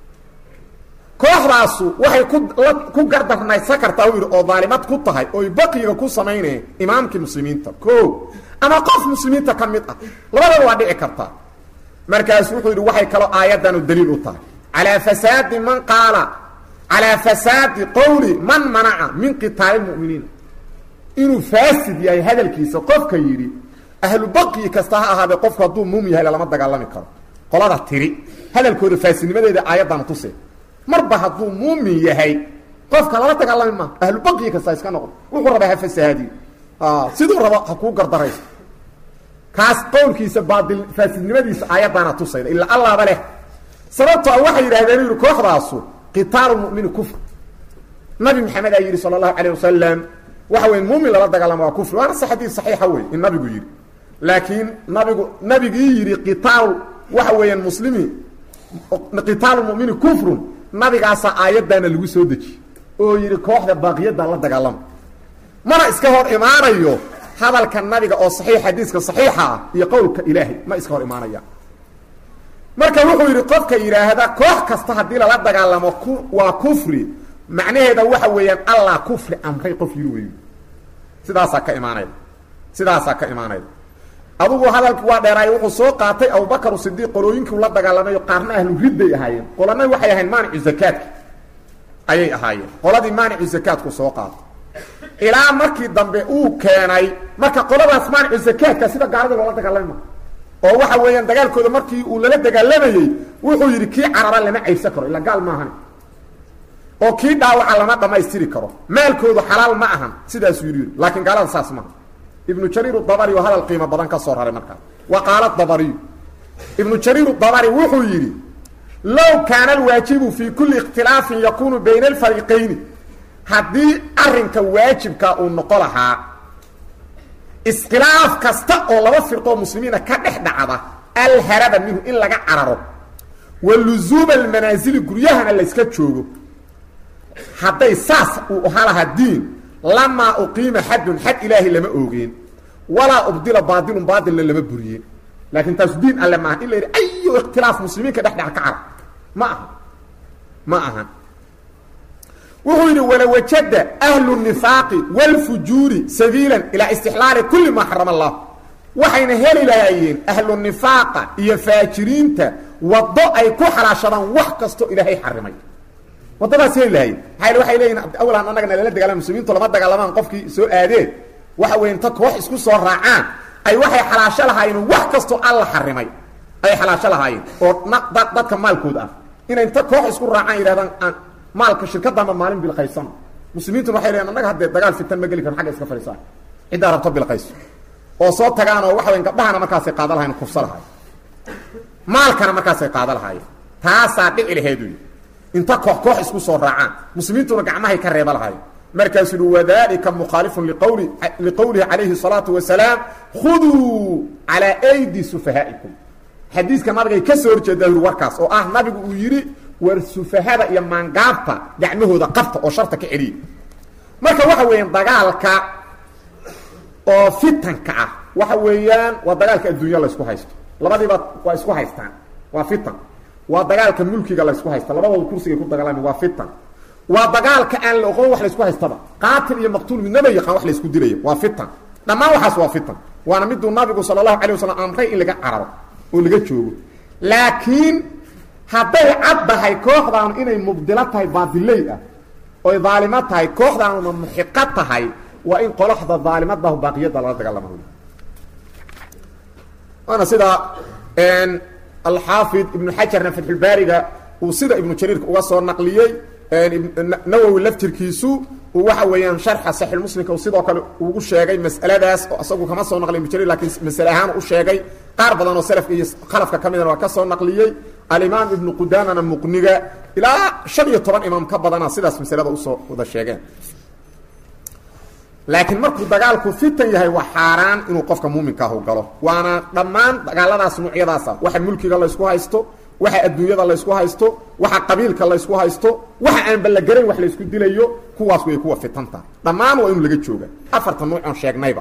kooxdaasu waxay ku la ku gardarnaysan kartaa u yidhi oo daalimad ku tahay oy baqiga ku samaynayeen imaamkii muslimiinta ko ama qof muslimiinta ka mid ah labadaba waa dhici kartaa markaasu wuxuu yidhi waxay kaloo aayaddanu daliil u tahay calaa fasaadi man qaala calaa fasaadi qowli man manaca min qitaali muminiin inuu faasid yahay hadalkiisa qofka yidhi ahlu baqyi kasta ha ahaadee qofku hadduu muum yahay lalama dagaalami karo qolada tiri hadalkooda faasidnimadeeda aayaddana tuse marba hadduu muumin yahay qofka lala dagaalami maa ahlu baqyi kasta iska noqdo wuxuu rabaa ha fasahaadiyo siduu rabo ha kuu gardarayso kaas qowlkiisa baadil faasidnimadiisa aayaddaana tusayda ilaa allaaba leh sababtoo waxay yidhahdeen yidhi kooxdaasu qitaalu mumini kufr nabi maxamed aa yidhi sala allahu calayh wasalam waxa weya muumin lala dagaalama waa kufri waana se xadiid saxiixa wey in nabigu yidhi laakiin nabigu nabigii yidhi qitaal waxa weeyaan muslimi qitaalu mumini kufrun nabigaasaa aayaddaana lagu soo dejiyey oo yidhi kooxda baaqiyadda la dagaalama mana iska hor imaanayo hadalka nabiga oo saxiix xadiiska saxiixa ah iyo qowlka ilaahay ma iska hor imaanaya marka wuxuu yidhi qofka yidhaahda koox kasta haddii lala dagaalamo ku waa kufri macnaheeda waxa weeyaan allah kufri amray qof yiri wey sidaasaa ka imaanayda sidaasaa ka imaanayda adugu hadalki waa dheeraay wuxuu soo qaatay abubakar sidiiq qolooyinkii la dagaalamayo qaarna ahlu ridday ahaayeen qolana waxay ahayn maanicu zakaadka ayay ahaayeen qoladii maanicu zakaadku soo qaatay ilaa markii dambe uu keenay marka qoladaas maanicu zakaadka sida gaalada loola dagaalami ma oo waxa weeyaan dagaalkooda markii uu lala dagaalamayey wuxuu yidhi kii carara lama caybsan karo ila gaal maahan oo kii dhaawaca lama dhammaystiri karo maalkoodu xalaal ma ahan sidaasuu yidhi laakiin gaalada saas maaha ibnu jariir dabari oo hadal qiimo badan ka soo raray markaas wa qaala dabariyu ibnu jariir dabari wuxuu yidhi low kaana alwaajibu fii kulli ikhtilaafin yakunu bayna alfariiqayni haddii arrinka waajibka uu noqo lahaa iskhilaaf kasta oo laba firqoo muslimiina ka dhex dhacda alharaba minhu in laga cararo wa luzuuma almanaasili guryahana layska joogo hadday saas uu ahaa lahaa diin lamaa uqiima xadun xad ilaahay lama oogeen walaa ubdila baailun baailna lama buriyeen laakiin taasu diin alle maaha in la yidhi ayo ikhtilaaf muslimiinka dhexdhex ka carab ma aha ma aha wuxuu yidhi walawajada ahlu nifaaqi wاlfujuuri sabiilan ilaa istixlaali kuli maa xarama allah waxayna heli lahaayeen ahlu nifaaqa iyo faajiriinta wado ay ku xalaashadaan wax kastoo ilaahay xarimay wadadaas heli lahayen maaa waxay leeyihin awalan annagana lala dagaalama muslimiintu lama dagaalamaan qofkii soo aadeen waxa weya inta koox isku soo raacaan ay waxay xalaasho lahaayeen wax kastoo alla xarimay ay xalaasho lahaayeen oo dadka maalkooda ah inay inta koox isku raacaan yidhahdaan aan maalka shirkadaanba maalin bilqaysano muslimiintuna waxay leeyiin annaga haddee dagaal fitan ma geli karo xagga iska fadhiisaan ciddaa rabto bilqayso oo soo tagaan oo waxa weya gabdhahana markaasay qaada lahayen kufsa lahayen maalkana markaasay qaada lahaayeen taasaa dhici laheedu inta koox koox isku soo raacaan muslimiintuna gacmahay ka reeba lahaayeen markaasuu uhi wadalika mukhaalifun liqawli liqowlihi calayhi الsalaatu wasalaam khuduu calaa aydi sufahaa'ikum xadiiska nabigay ka soo horjeedaa uri warkaas oo ah nabigu uu yidhi war sufahada iyo maangaabta gacmahooda qabta oo sharta ka celiya marka waxa weeyaan dagaalka oo fitanka ah waxa weeyaan waa dagaalka adduunya laysku haysto labadiiba waa isku haystaan waa fitan waa dagaalka mulkiga laysku haysta labadooda kursigay ku dagaalami waa fitan waa dagaalka aan la oqon wax laysku haystaba qaatil iyo maqtuul midnaba yaqaan wax laysku dilaya waa fitan dhammaan waxaas waa fitan waana miduu nabigu sala allahu alay wasalam amray in laga cararo oo laga joogo laakiin hadday caddahay kooxdaanu inay mubdilo tahay baadiley ah oy daalimo tahay kooxdaanuna muxiqo tahay waa in qoloxda daalimadahu baaqiyada lala dagaalama waana sida alxaafid ibnu xajarna fatxulbaariga uu sida ibnu jariirka uga soo naqliyey nawowi laftirkiisu uu waxa weeyaan sharxa saxiixmuslimka uu sidoo kale ugu sheegay mas'aladaas oo isagu kama soo naqliy ibnu jariir lakiin masale ahaan u sheegay qaar badan oo salafka iyo khalafka ka midana waa ka soo naqliyey alimaam ibnu qudaamana muqniga ilaa shan iyo toban imaam ka badana sidaas masalada usoo wada sheegeen laakiin markuu dagaalku fitan yahay waa xaaraan inuu qofka muuminkaahu galo waana dhammaan dagaaladaas nuucyadaasa waxa mulkiga laysku haysto waxa adduunyada laysku haysto waxa qabiilka laysku haysto waxa aan ballagarayn wax laysku dilayo kuwaas way kuwa fitanta dhammaan waa inuu laga jooga afarta nuuc oon sheegnayba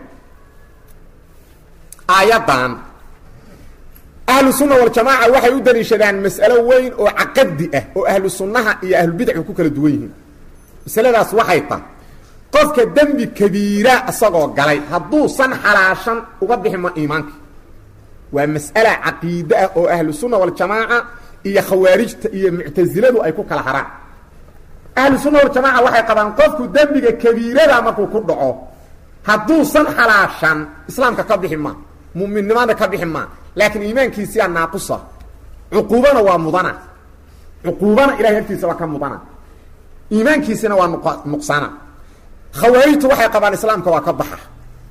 aayadan ahlu sunna waljamaaca waxay u daliishadaan mas'alo weyn oo caqadi ah oo ahlu sunnaha iyo ahlubidcu ku kala duwan yihiin masaladaas waxay tahay qofka dembi kabiira isagoo galay hadduusan xalaashan uga bixi ma iimaanka waa mas'ala caqiide ah oo ahlu sunna waljamaaca iyo khawaarijta iyo muctasiladu ay ku kala haraan ahlu sunna waljamaaca waxay qabaan qofku dembiga kabiirada markuu ku dhaco hadduusan xalaashan islaamka ka bixi maa mu'minnimada ka bixi maa laakiin iimaankiisiyaa naaqusa cuquubana waa mudana cuquubana ilahay agtiisa waa ka mudana iimaankiisina waa nuqsana khawaarijtu waxay qabaan islaamka waa ka baxa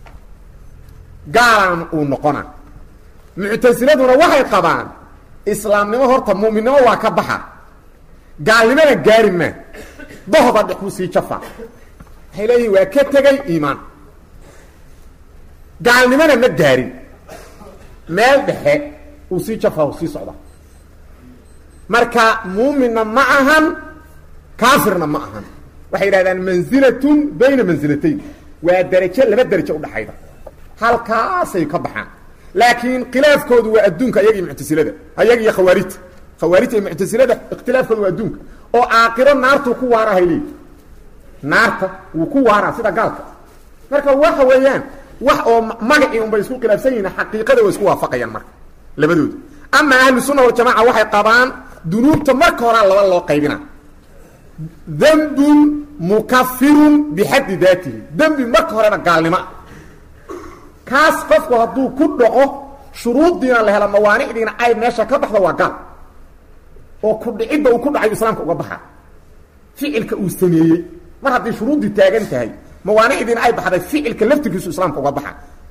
gaalan uu noqona muctasiladuna waxay qabaan islaamnimo horta mu'minnimo waa ka baxa gaalnimona gaari maa dohda dhex uu sii jafa waxay leeyihin waa ka tegay iimaan gaalnimona ma gaarin meel dhexe uu sii jafa u sii socda marka muuminna ma ahan kaafirna ma ahan waxay yidhahdaan manzilatun bayna mansilatayn waa derajo laba derajo udhaxayda halkaasay ka baxaan laakiin khilaafkoodu waa adduunka ayaga iyo muctasilada ayaga iyo khawaarijta khawaarijta iyo muctasilada ikhtilaafkoodu waa adduunka oo aakiro naartuu ku waarahay leeyi naarta wuu ku waaraa sida gaalka marka waxa weeyaan wax oo magacii unbay isku khilaafsan yihiin xaqiiqada way isku waafaqayaan marka labadooda ama ahlu sunna waljamaca waxay qabaan dunuubta marka horaa laba loo qaybina dembun mukafirun bixaddi daatihi dembi marka horeba gaalnimoa kaas qofku hadduu ku dhaco shuruuddiina la hela mawaanicdiina ay meesha ka baxdo waa gaal oo ku dhicidda uu ku dhacayo islaamka uga baxa ficilka uu sameeyey mar haddii shuruuddii taagan tahay mawaanicdiina ay baxday ficilka laftirkiisu islaamka uga baxa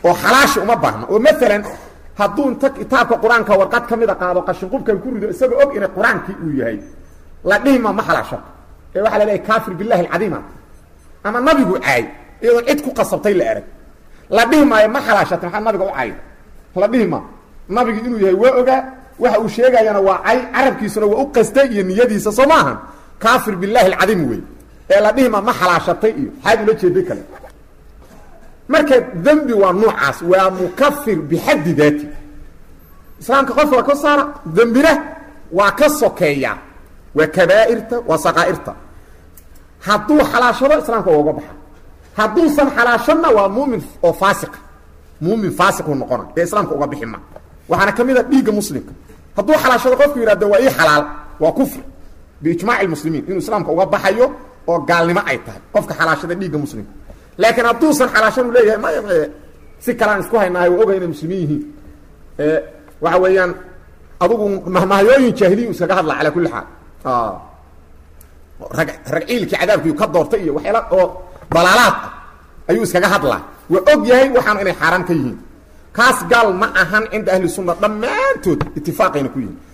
oo xalaashi uma baahna oo maalan hadduu inta kitaabka qur-aanka warqad ka mida qaado qashinqubkan ku rido isagoo og inay qur-aankii uu yahay la dhihima ma xalaashato ee waxaa la leeyahy kaafir billahi alcadiima ama nabigu caay iyadoon cid ku qasabtay la erag la dhihi maayo ma xalaashata maxaa nabiga u cayda la dhihi maa nabigu inuu yahay waa ogaa waxa uu sheegayana waa cay carabkiisuna waa u qastay iyo niyadiisa soo maahan kaafir billahi alcadiim wey ee la dhihi maa ma xalaashatay iyo xaad ula jeeday kale marka dembi waa nuucaas waa mukafir bixaddi daati islaamka qof waa ka saara dembina waa ka sokeeya waa kabaa'irta waa saqaa'irta hadduu xalaashado islaamka waa uga baxa hadduusan xalaashadna waa muumin oo faasiqa muumin faasiquu noqona ee islaamka uga bixi ma waxaana ka mid a dhiigga muslimka hadduu xalaashado qofku yidhahdo waa ii xalaal waa kufri biijmaaci lmuslimiin inuu islaamka uga baxayo oo gaalnimo ay tahay qofka xalaashada dhiigga muslimka laakiin hadduusan xalaashan u leeyahay maya maya si kalaan isku haynaahay waa ogay inay muslimiin yihiin waxa weeyaan adugu mahmahyooyin jaahiliya iskaga hadla calaa kulli xaal rag rag ciilkii cadaabkiiu ka doortay iyo waxyaala oo dalaalaad ah ayuu iskaga hadlaa waa og yahay waxaanu inay xaaraan ka yihiin kaas gaal ma ahan cinda ahli sunna dhammaantood itifaaqayna ku yihin